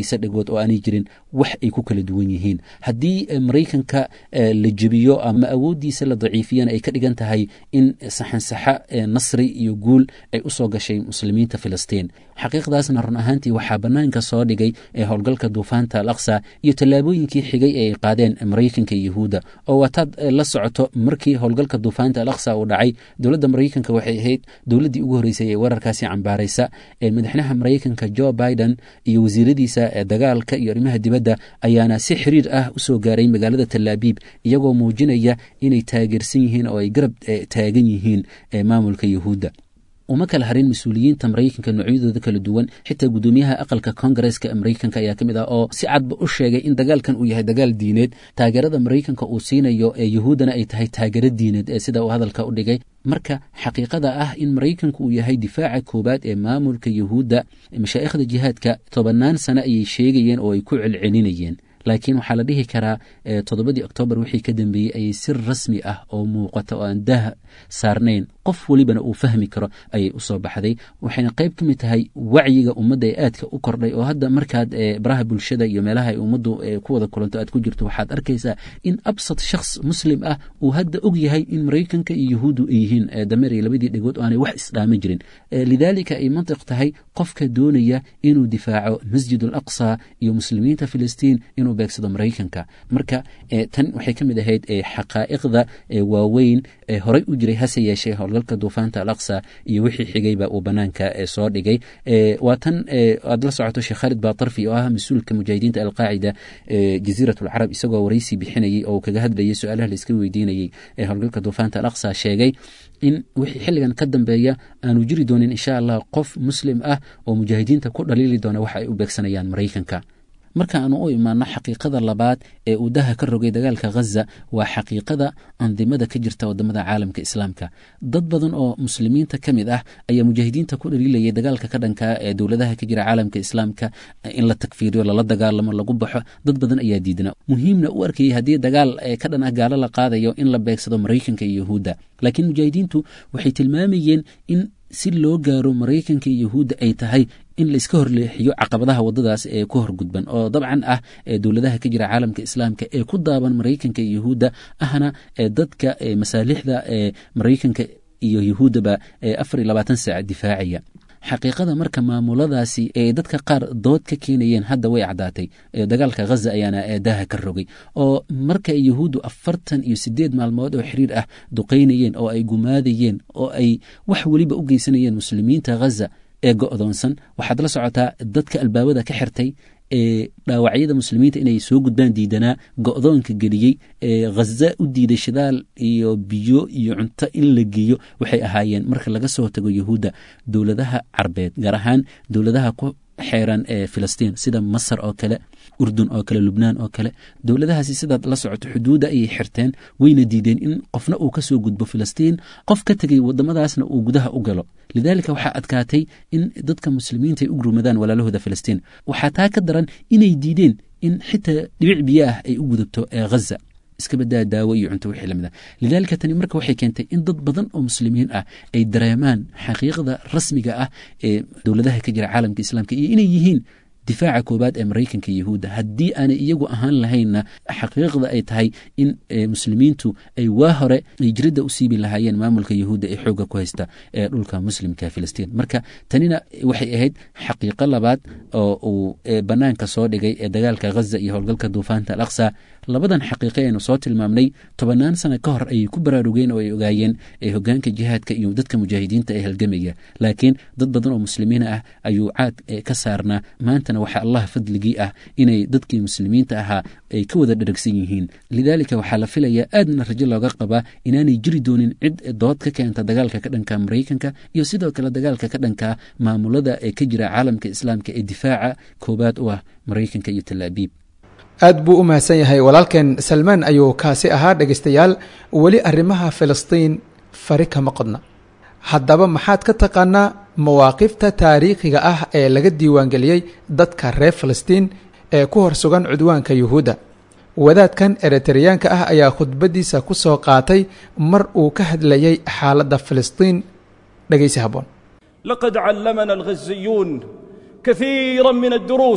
labadiisa dhegood oo aanay jirin wax ay ku kala duwan yihiin haddii maraykanka la jebiyo ama awooddiisa la daciifiyana ay ka dhigan tahay in saxansaxa nasri iyo guul ay u soo gashay muslimiinta filistiin xaqiiqdaasna run ahaantii waxaa bannaanka soo dhigay ee howlgalka duufaanta al aqsa iyo tallaabooyinkii xigay ee ay qaadeen maraykanka iyo yahuudda oo waataad la socoto markii howlgalka duufaanta al aqsa uu dhacay dowladda maraykanka waxay ahayd dowladdii ugu horreysay ee weerarkaasi cambaaraysa ee madaxweynaha maraykanka jo biden iyo wasiiradiisa dagaalka iyo arrimaha dibadda ayaana si xiriir ah u soo gaaray magaalada talaabiib iyagoo muujinaya inay taageersan yihiin oo ay garab taagan yihiin maamulka yahuudda uma kala harin mas-uuliyiinta maraykanka noocyadooda kala duwan xitaa guddoomiyaha aqalka kongareska maraykanka ayaa ka mid ah oo si cadba u sheegay in dagaalkan uu yahay dagaal diineed taageerada maraykanka uu siinayo ee yahuuddana ay tahay taageero diineed ee sida uu hadalka u dhigay marka xaqiiqada ah in maraykanku uu yahay difaaca koowaad ee maamulka yahuudda mashaa'ikhda jihaadka tobannaan sano ayay sheegayeen oo ay ku celcelinayeen laakiin waxaa la dhihi karaa toddobadii oktoobar wixii ka dambeeyey ayay si rasmi ah oo muuqata oo aan daah saarnayn qof welibana uu fahmi karo ayay u soo baxday waxayna qayb ka mid tahay wacyiga ummadda ee aadka u kordhay oo hadda markaad baraha bulshada iyo meelaha ay ummaddu ku wada kulanto aad ku jirto waxaad arkaysaa in absad shakhs muslim ah uu hadda og yahay in maraykanka iyo yahuuddu ay yihiin dameer iyo labadii dhegood oo aanay wax isdhaaman jirin lidaalika ay mantiq tahay qofka doonaya inuu difaaco masjid al aqsa iyo muslimiinta filistiin inuu beegsado maraykanka marka tan waxay ka mid ahayd xaqaa'iqda waaweyn horey u jiray hase yeeshee howlgalka duufaanta al aqsa iyo wixii xigayba uu banaanka soo dhigay waa tan aad la socoto sheekh khaalid baatarfi oo ah mas-uulka mujaahidiinta alqaacida jaziirat alcarab isagoo waraysi bixinayay oo kaga hadlayay su-aalaha laiska weydiinayay ee howlgalka duufaanta al aqsa sheegay in wixii xilligan ka dambeeya aanu jiri doonin insha allah qof muslim ah oo mujaahidiinta ku dhaliili doona waxa ay u beegsanayaan maraykanka marka aanu u imaano xaqiiqada labaad ee uu daha ka rogay dagaalka ghaza waa xaqiiqada andimada ka jirta wadamada caalamka islaamka dad badan oo muslimiinta ka mid ah ayaa mujaahidiinta ku dhaliilayay dagaalka ka dhanka ee dowladaha ka jira caalamka islaamka in la takfiiriyo lala dagaalamo lagu baxo dad badan ayaa diidna muhiimna u arkayay haddii dagaal ka dhan ah gaalo la qaadayo in la beegsado maraykanka iyo yahuudda laakiin mujaahidiintu waxay tilmaamayeen in si loo gaaro maraykanka iyo yahuudda ay tahay in laiska horleexiyo caqabadaha wadadaas ee ku horgudban oo dabcan ah dowladaha ka jira caalamka islaamka ee ku daaban maraykanka iyo yahuudda ahna dadka masaalixda maraykanka iyo yahuuddaba afar iyo labaatan saac difaacaya xaqiiqada marka maamuladaasi ee dadka qaar dood ka keenayeen hadda way caddaatay dagaalka ghaza ayaana daaha ka rogay oo marka yahuuddu afartan iyo sideed maalmood oo xiriir ah duqaynayeen oo ay gumaadayeen oo ay wax weliba u geysanayeen muslimiinta ghaza ee go'doonsan waxaad la socotaa dadka albaabada ka xirtay ee dhaawacyada muslimiinta inay soo gudbaan diidanaa go'doonka geliyey ee ghaza u diiday shidaal iyo biyo iyo cunto in la geeyo waxay ahaayeen marka laga soo tago yahuudda dowladaha carbeed gaar ahaan dowladaha ku xeeran ee filistiin sida masar oo kale urdun oo kale lubnaan oo kale dowladahaasi sidaad la socoto xuduudda ayay xirteen wayna diideen in qofna uu ka soo gudbo filistiin qof ka tegay wadamadaasna uu gudaha u galo lidaalika waxaa adkaatay in dadka muslimiinta ay u gurmadaan walaalahooda filistiin waxaa taa ka daran inay diideen in xitaa dhibic biyo ah ay u gudubto ee ghaza iska badaa daawo iyo cunto wixii lamid ah lidaalika tani marka waxay keentay in dad badan oo muslimiin ah ay dareemaan xaqiiqda rasmiga ah ee dowladaha ka jira caalamka islaamka iyo inay yihiin difaaca koobaad ee maraykanka iyo yahuudda haddii aanay iyagu ahaan lahaynna xaqiiqda ay tahay in muslimiintu ay waa hore ay jiridda u siibi lahaayeen maamulka yahuudda ee xoogga ku haysta ee dhulka muslimka filistiin marka tanina waxay ahayd xaqiiqo labaad oo uu bannaanka soo dhigay ee dagaalka ghaza iyo howlgalka duufaanta al aqsa labadan xaqiiqe aynu soo tilmaamnay tobannaan sano ka hor ayay ku baraarugeen oo ay ogaayeen ee hogaanka jihaadka iyo dadka mujaahidiinta ee halgamaya laakiin dad badan oo muslimiin ah ayuu caad ka saarnaa maantana waxaa allah fadligii ah inay dadkii muslimiinta ahaa ay ka wada dheragsan yihiin lidaalika waxaa la filayaa aadna rajo looga qabaa inaanay jiri doonin cid dood ka keenta dagaalka ka dhanka maraykanka iyo sidoo kale dagaalka ka dhanka maamulada ee ka jira caalamka islaamka ee difaaca koobaad u ah maraykanka iyo talaabiib aad buu u mahadsan yahay walaalkeen salmaan ayuu kaasi ahaa dhegaystayaal weli arrimaha filistiin fari kama qodna haddaba maxaad ka taqaanaa mawaaqifta taariikhiga ah ee laga diiwaangeliyey dadka reer filistiin ee ku hor sugan cudwaanka yuhuudda wadaadkan eritareyaanka ah ayaa khudbaddiisa ku soo qaatay mar uu ka hadlayay xaaladda filistiin dhegaysi habboon لقد علمنا الغزيون كثيرا من الدروس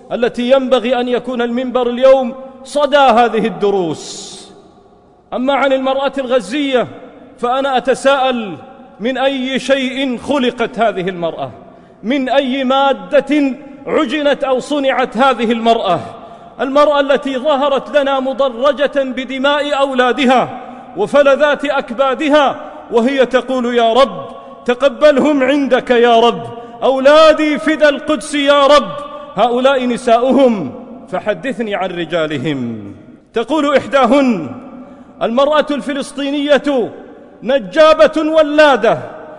التي ينبغي أن يكون المنبر اليوم صدى هذه الدروس أما عن المرأة الغزية فأنا أتساءل من أي شيء خلقت هذه المرأة من أي مادة عجنت أو صنعت هذه المرأة المرأة التي ظهرت لنا مضرجة بدماء أولادها وفلذات أكبادها وهي تقول يا رب تقبلهم عندك يا رب أولادي فدى القدس يا رب هؤلاء نساؤهم فحدثني عن رجالهم تقول إحداهن المرأة الفلسطينية نجابة ولادة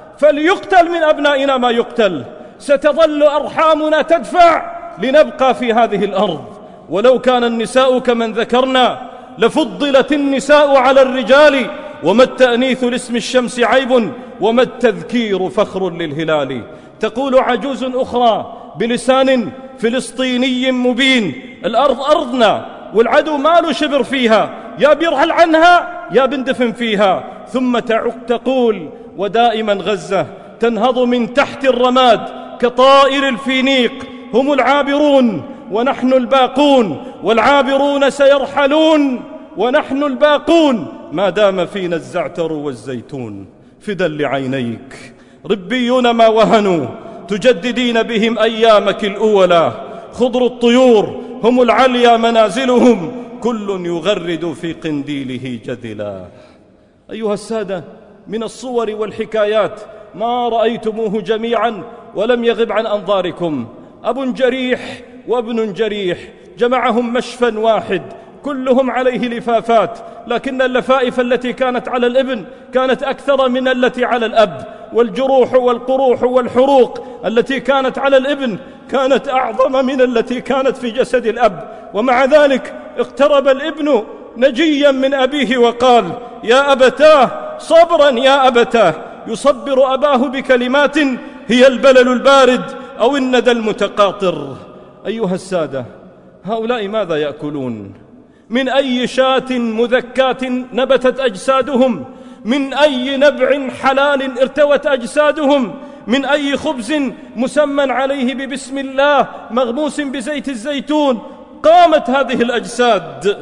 فليقتل من أبنائنا ما يقتل ستظل أرحامنا تدفع لنبقى في هذه الأرض ولو كان النساء كمن ذكرنا لفضلت النساء على الرجال وما التأنيث لاسم الشمس عيب وما التذكير فخر للهلال تقول عجوز أخرى بلسان فلسطيني مبين الأرض أرضنا والعدو ما له شبر فيها يا بيرحل عنها يا بندفن فيها ثم تعق تقول ودائما غزة تنهض من تحت الرماد كطائر الفينيق هم العابرون ونحن الباقون والعابرون سيرحلون ونحن الباقون ما دام فينا الزعتر والزيتون فدا لعينيك ربيون ما وهنوا تجددين بهم أيامك الأولى خضر الطيور هم العليا منازلهم كل يغرد في قنديله جدلا أيها السادة من الصور والحكايات ما رأيتموه جميعا ولم يغب عن أنظاركم أب جريح وابن جريح جمعهم مشفى واحد كلهم عليه لفافات لكن اللفائف التي كانت على الابن كانت أكثر من التي على الأب والجروح والقروح والحروق التي كانت على الابن كانت أعظم من التي كانت في جسد الأب ومع ذلك اقترب الابن نجيا من أبيه وقال يا أبتاه صبرا يا أبتاه يصبر أباه بكلمات هي البلل البارد أو الندى المتقاطر أيها السادة هؤلاء ماذا يأكلون من أي شاة مذكاة نبتت أجسادهم من أي نبع حلال ارتوت أجسادهم من أي خبز مسمى عليه ببسم الله مغموس بزيت الزيتون قامت هذه الأجساد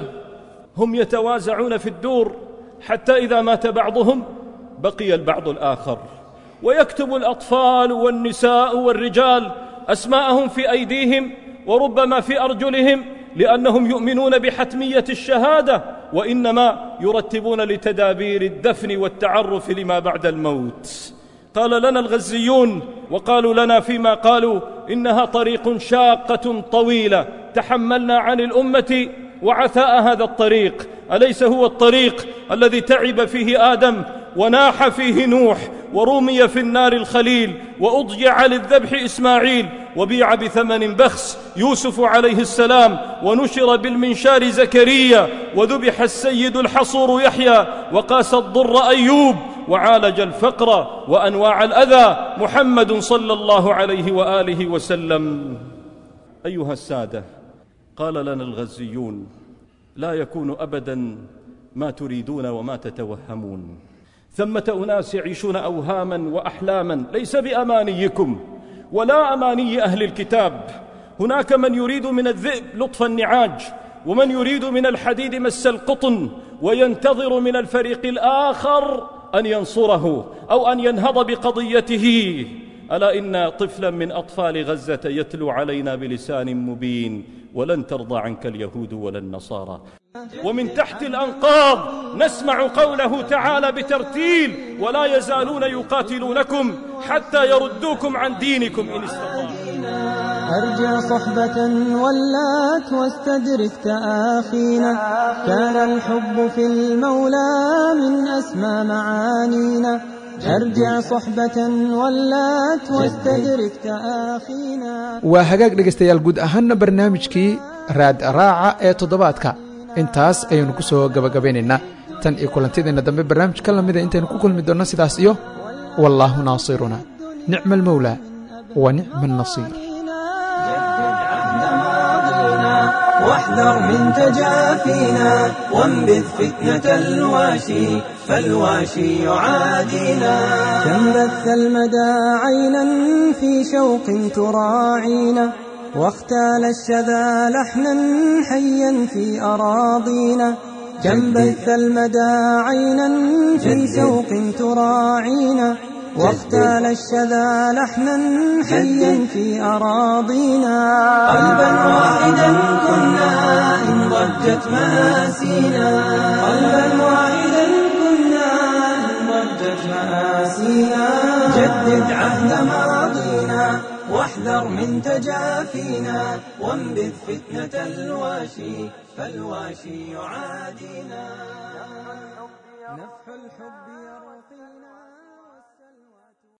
هم يتوازعون في الدور حتى إذا مات بعضهم بقي البعض الآخر ويكتب الأطفال والنساء والرجال أسماءهم في أيديهم وربما في أرجلهم لأنهم يؤمنون بحتمية الشهادة وإنما يرتبون لتدابير الدفن والتعرف لما بعد الموت قال لنا الغزيون وقالوا لنا فيما قالوا إنها طريق شاقة طويلة تحملنا عن الأمة وعثاء هذا الطريق أليس هو الطريق الذي تعب فيه آدم وناح فيه نوح ورمي في النار الخليل وأضجع للذبح إسماعيل وبيع بثمن بخس يوسف عليه السلام ونشر بالمنشار زكريا وذبح السيد الحصور يحيى وقاس الضر أيوب وعالج الفقر وأنواع الأذى محمد صلى الله عليه وآله وسلم أيها السادة قال لنا الغزيون لا يكون أبدا ما تريدون وما تتوهمون ثمة أناس يعيشون أوهاما وأحلاما ليس بأمانيكم ولا أماني أهل الكتاب هناك من يريد من الذئب لطف النعاج ومن يريد من الحديد مس القطن وينتظر من الفريق الآخر أن ينصره أو أن ينهض بقضيته ألا إن طفلا من أطفال غزة يتلو علينا بلسان مبين ولن ترضى عنك اليهود ولا النصارى ومن تحت الأنقاض نسمع قوله تعالى بترتيل ولا يزالون يقاتلونكم حتى يردوكم عن دينكم إن استطاعوا أرجع صحبة ولات واستدرك تآخينا كان الحب في المولى من أسمى معانينا أرجع صحبة ولات واستدرك تآخينا waa hagaag dhegaystayaal guud ahaanna barnaamijkii raad raaca ee toddobaadka intaas ayaynu ku soo gabagabaynaynaa tan iyo kulantideenna dambe barnaamij ka lamida intaynu ku kulmi doonno sidaas iyo wallaahu naasiruna nicma almawlaa wa nicma annasiir واحذر من تجافينا وانبذ فتنة الواشي فالواشي يعادينا كم بث المدى عينا في شوق تراعينا واختال الشذا لحنا حيا في أراضينا كم بث المدى عينا في شوق تراعينا واختال الشذا لحنا حيا في أراضينا قلبا واحدا كنا إن ضجت مآسينا قلبا واحدا كنا إن ضجت مآسينا جدد عهد ماضينا واحذر من تجافينا وانبذ فتنة الواشي فالواشي يعادينا نفح الحب يرقينا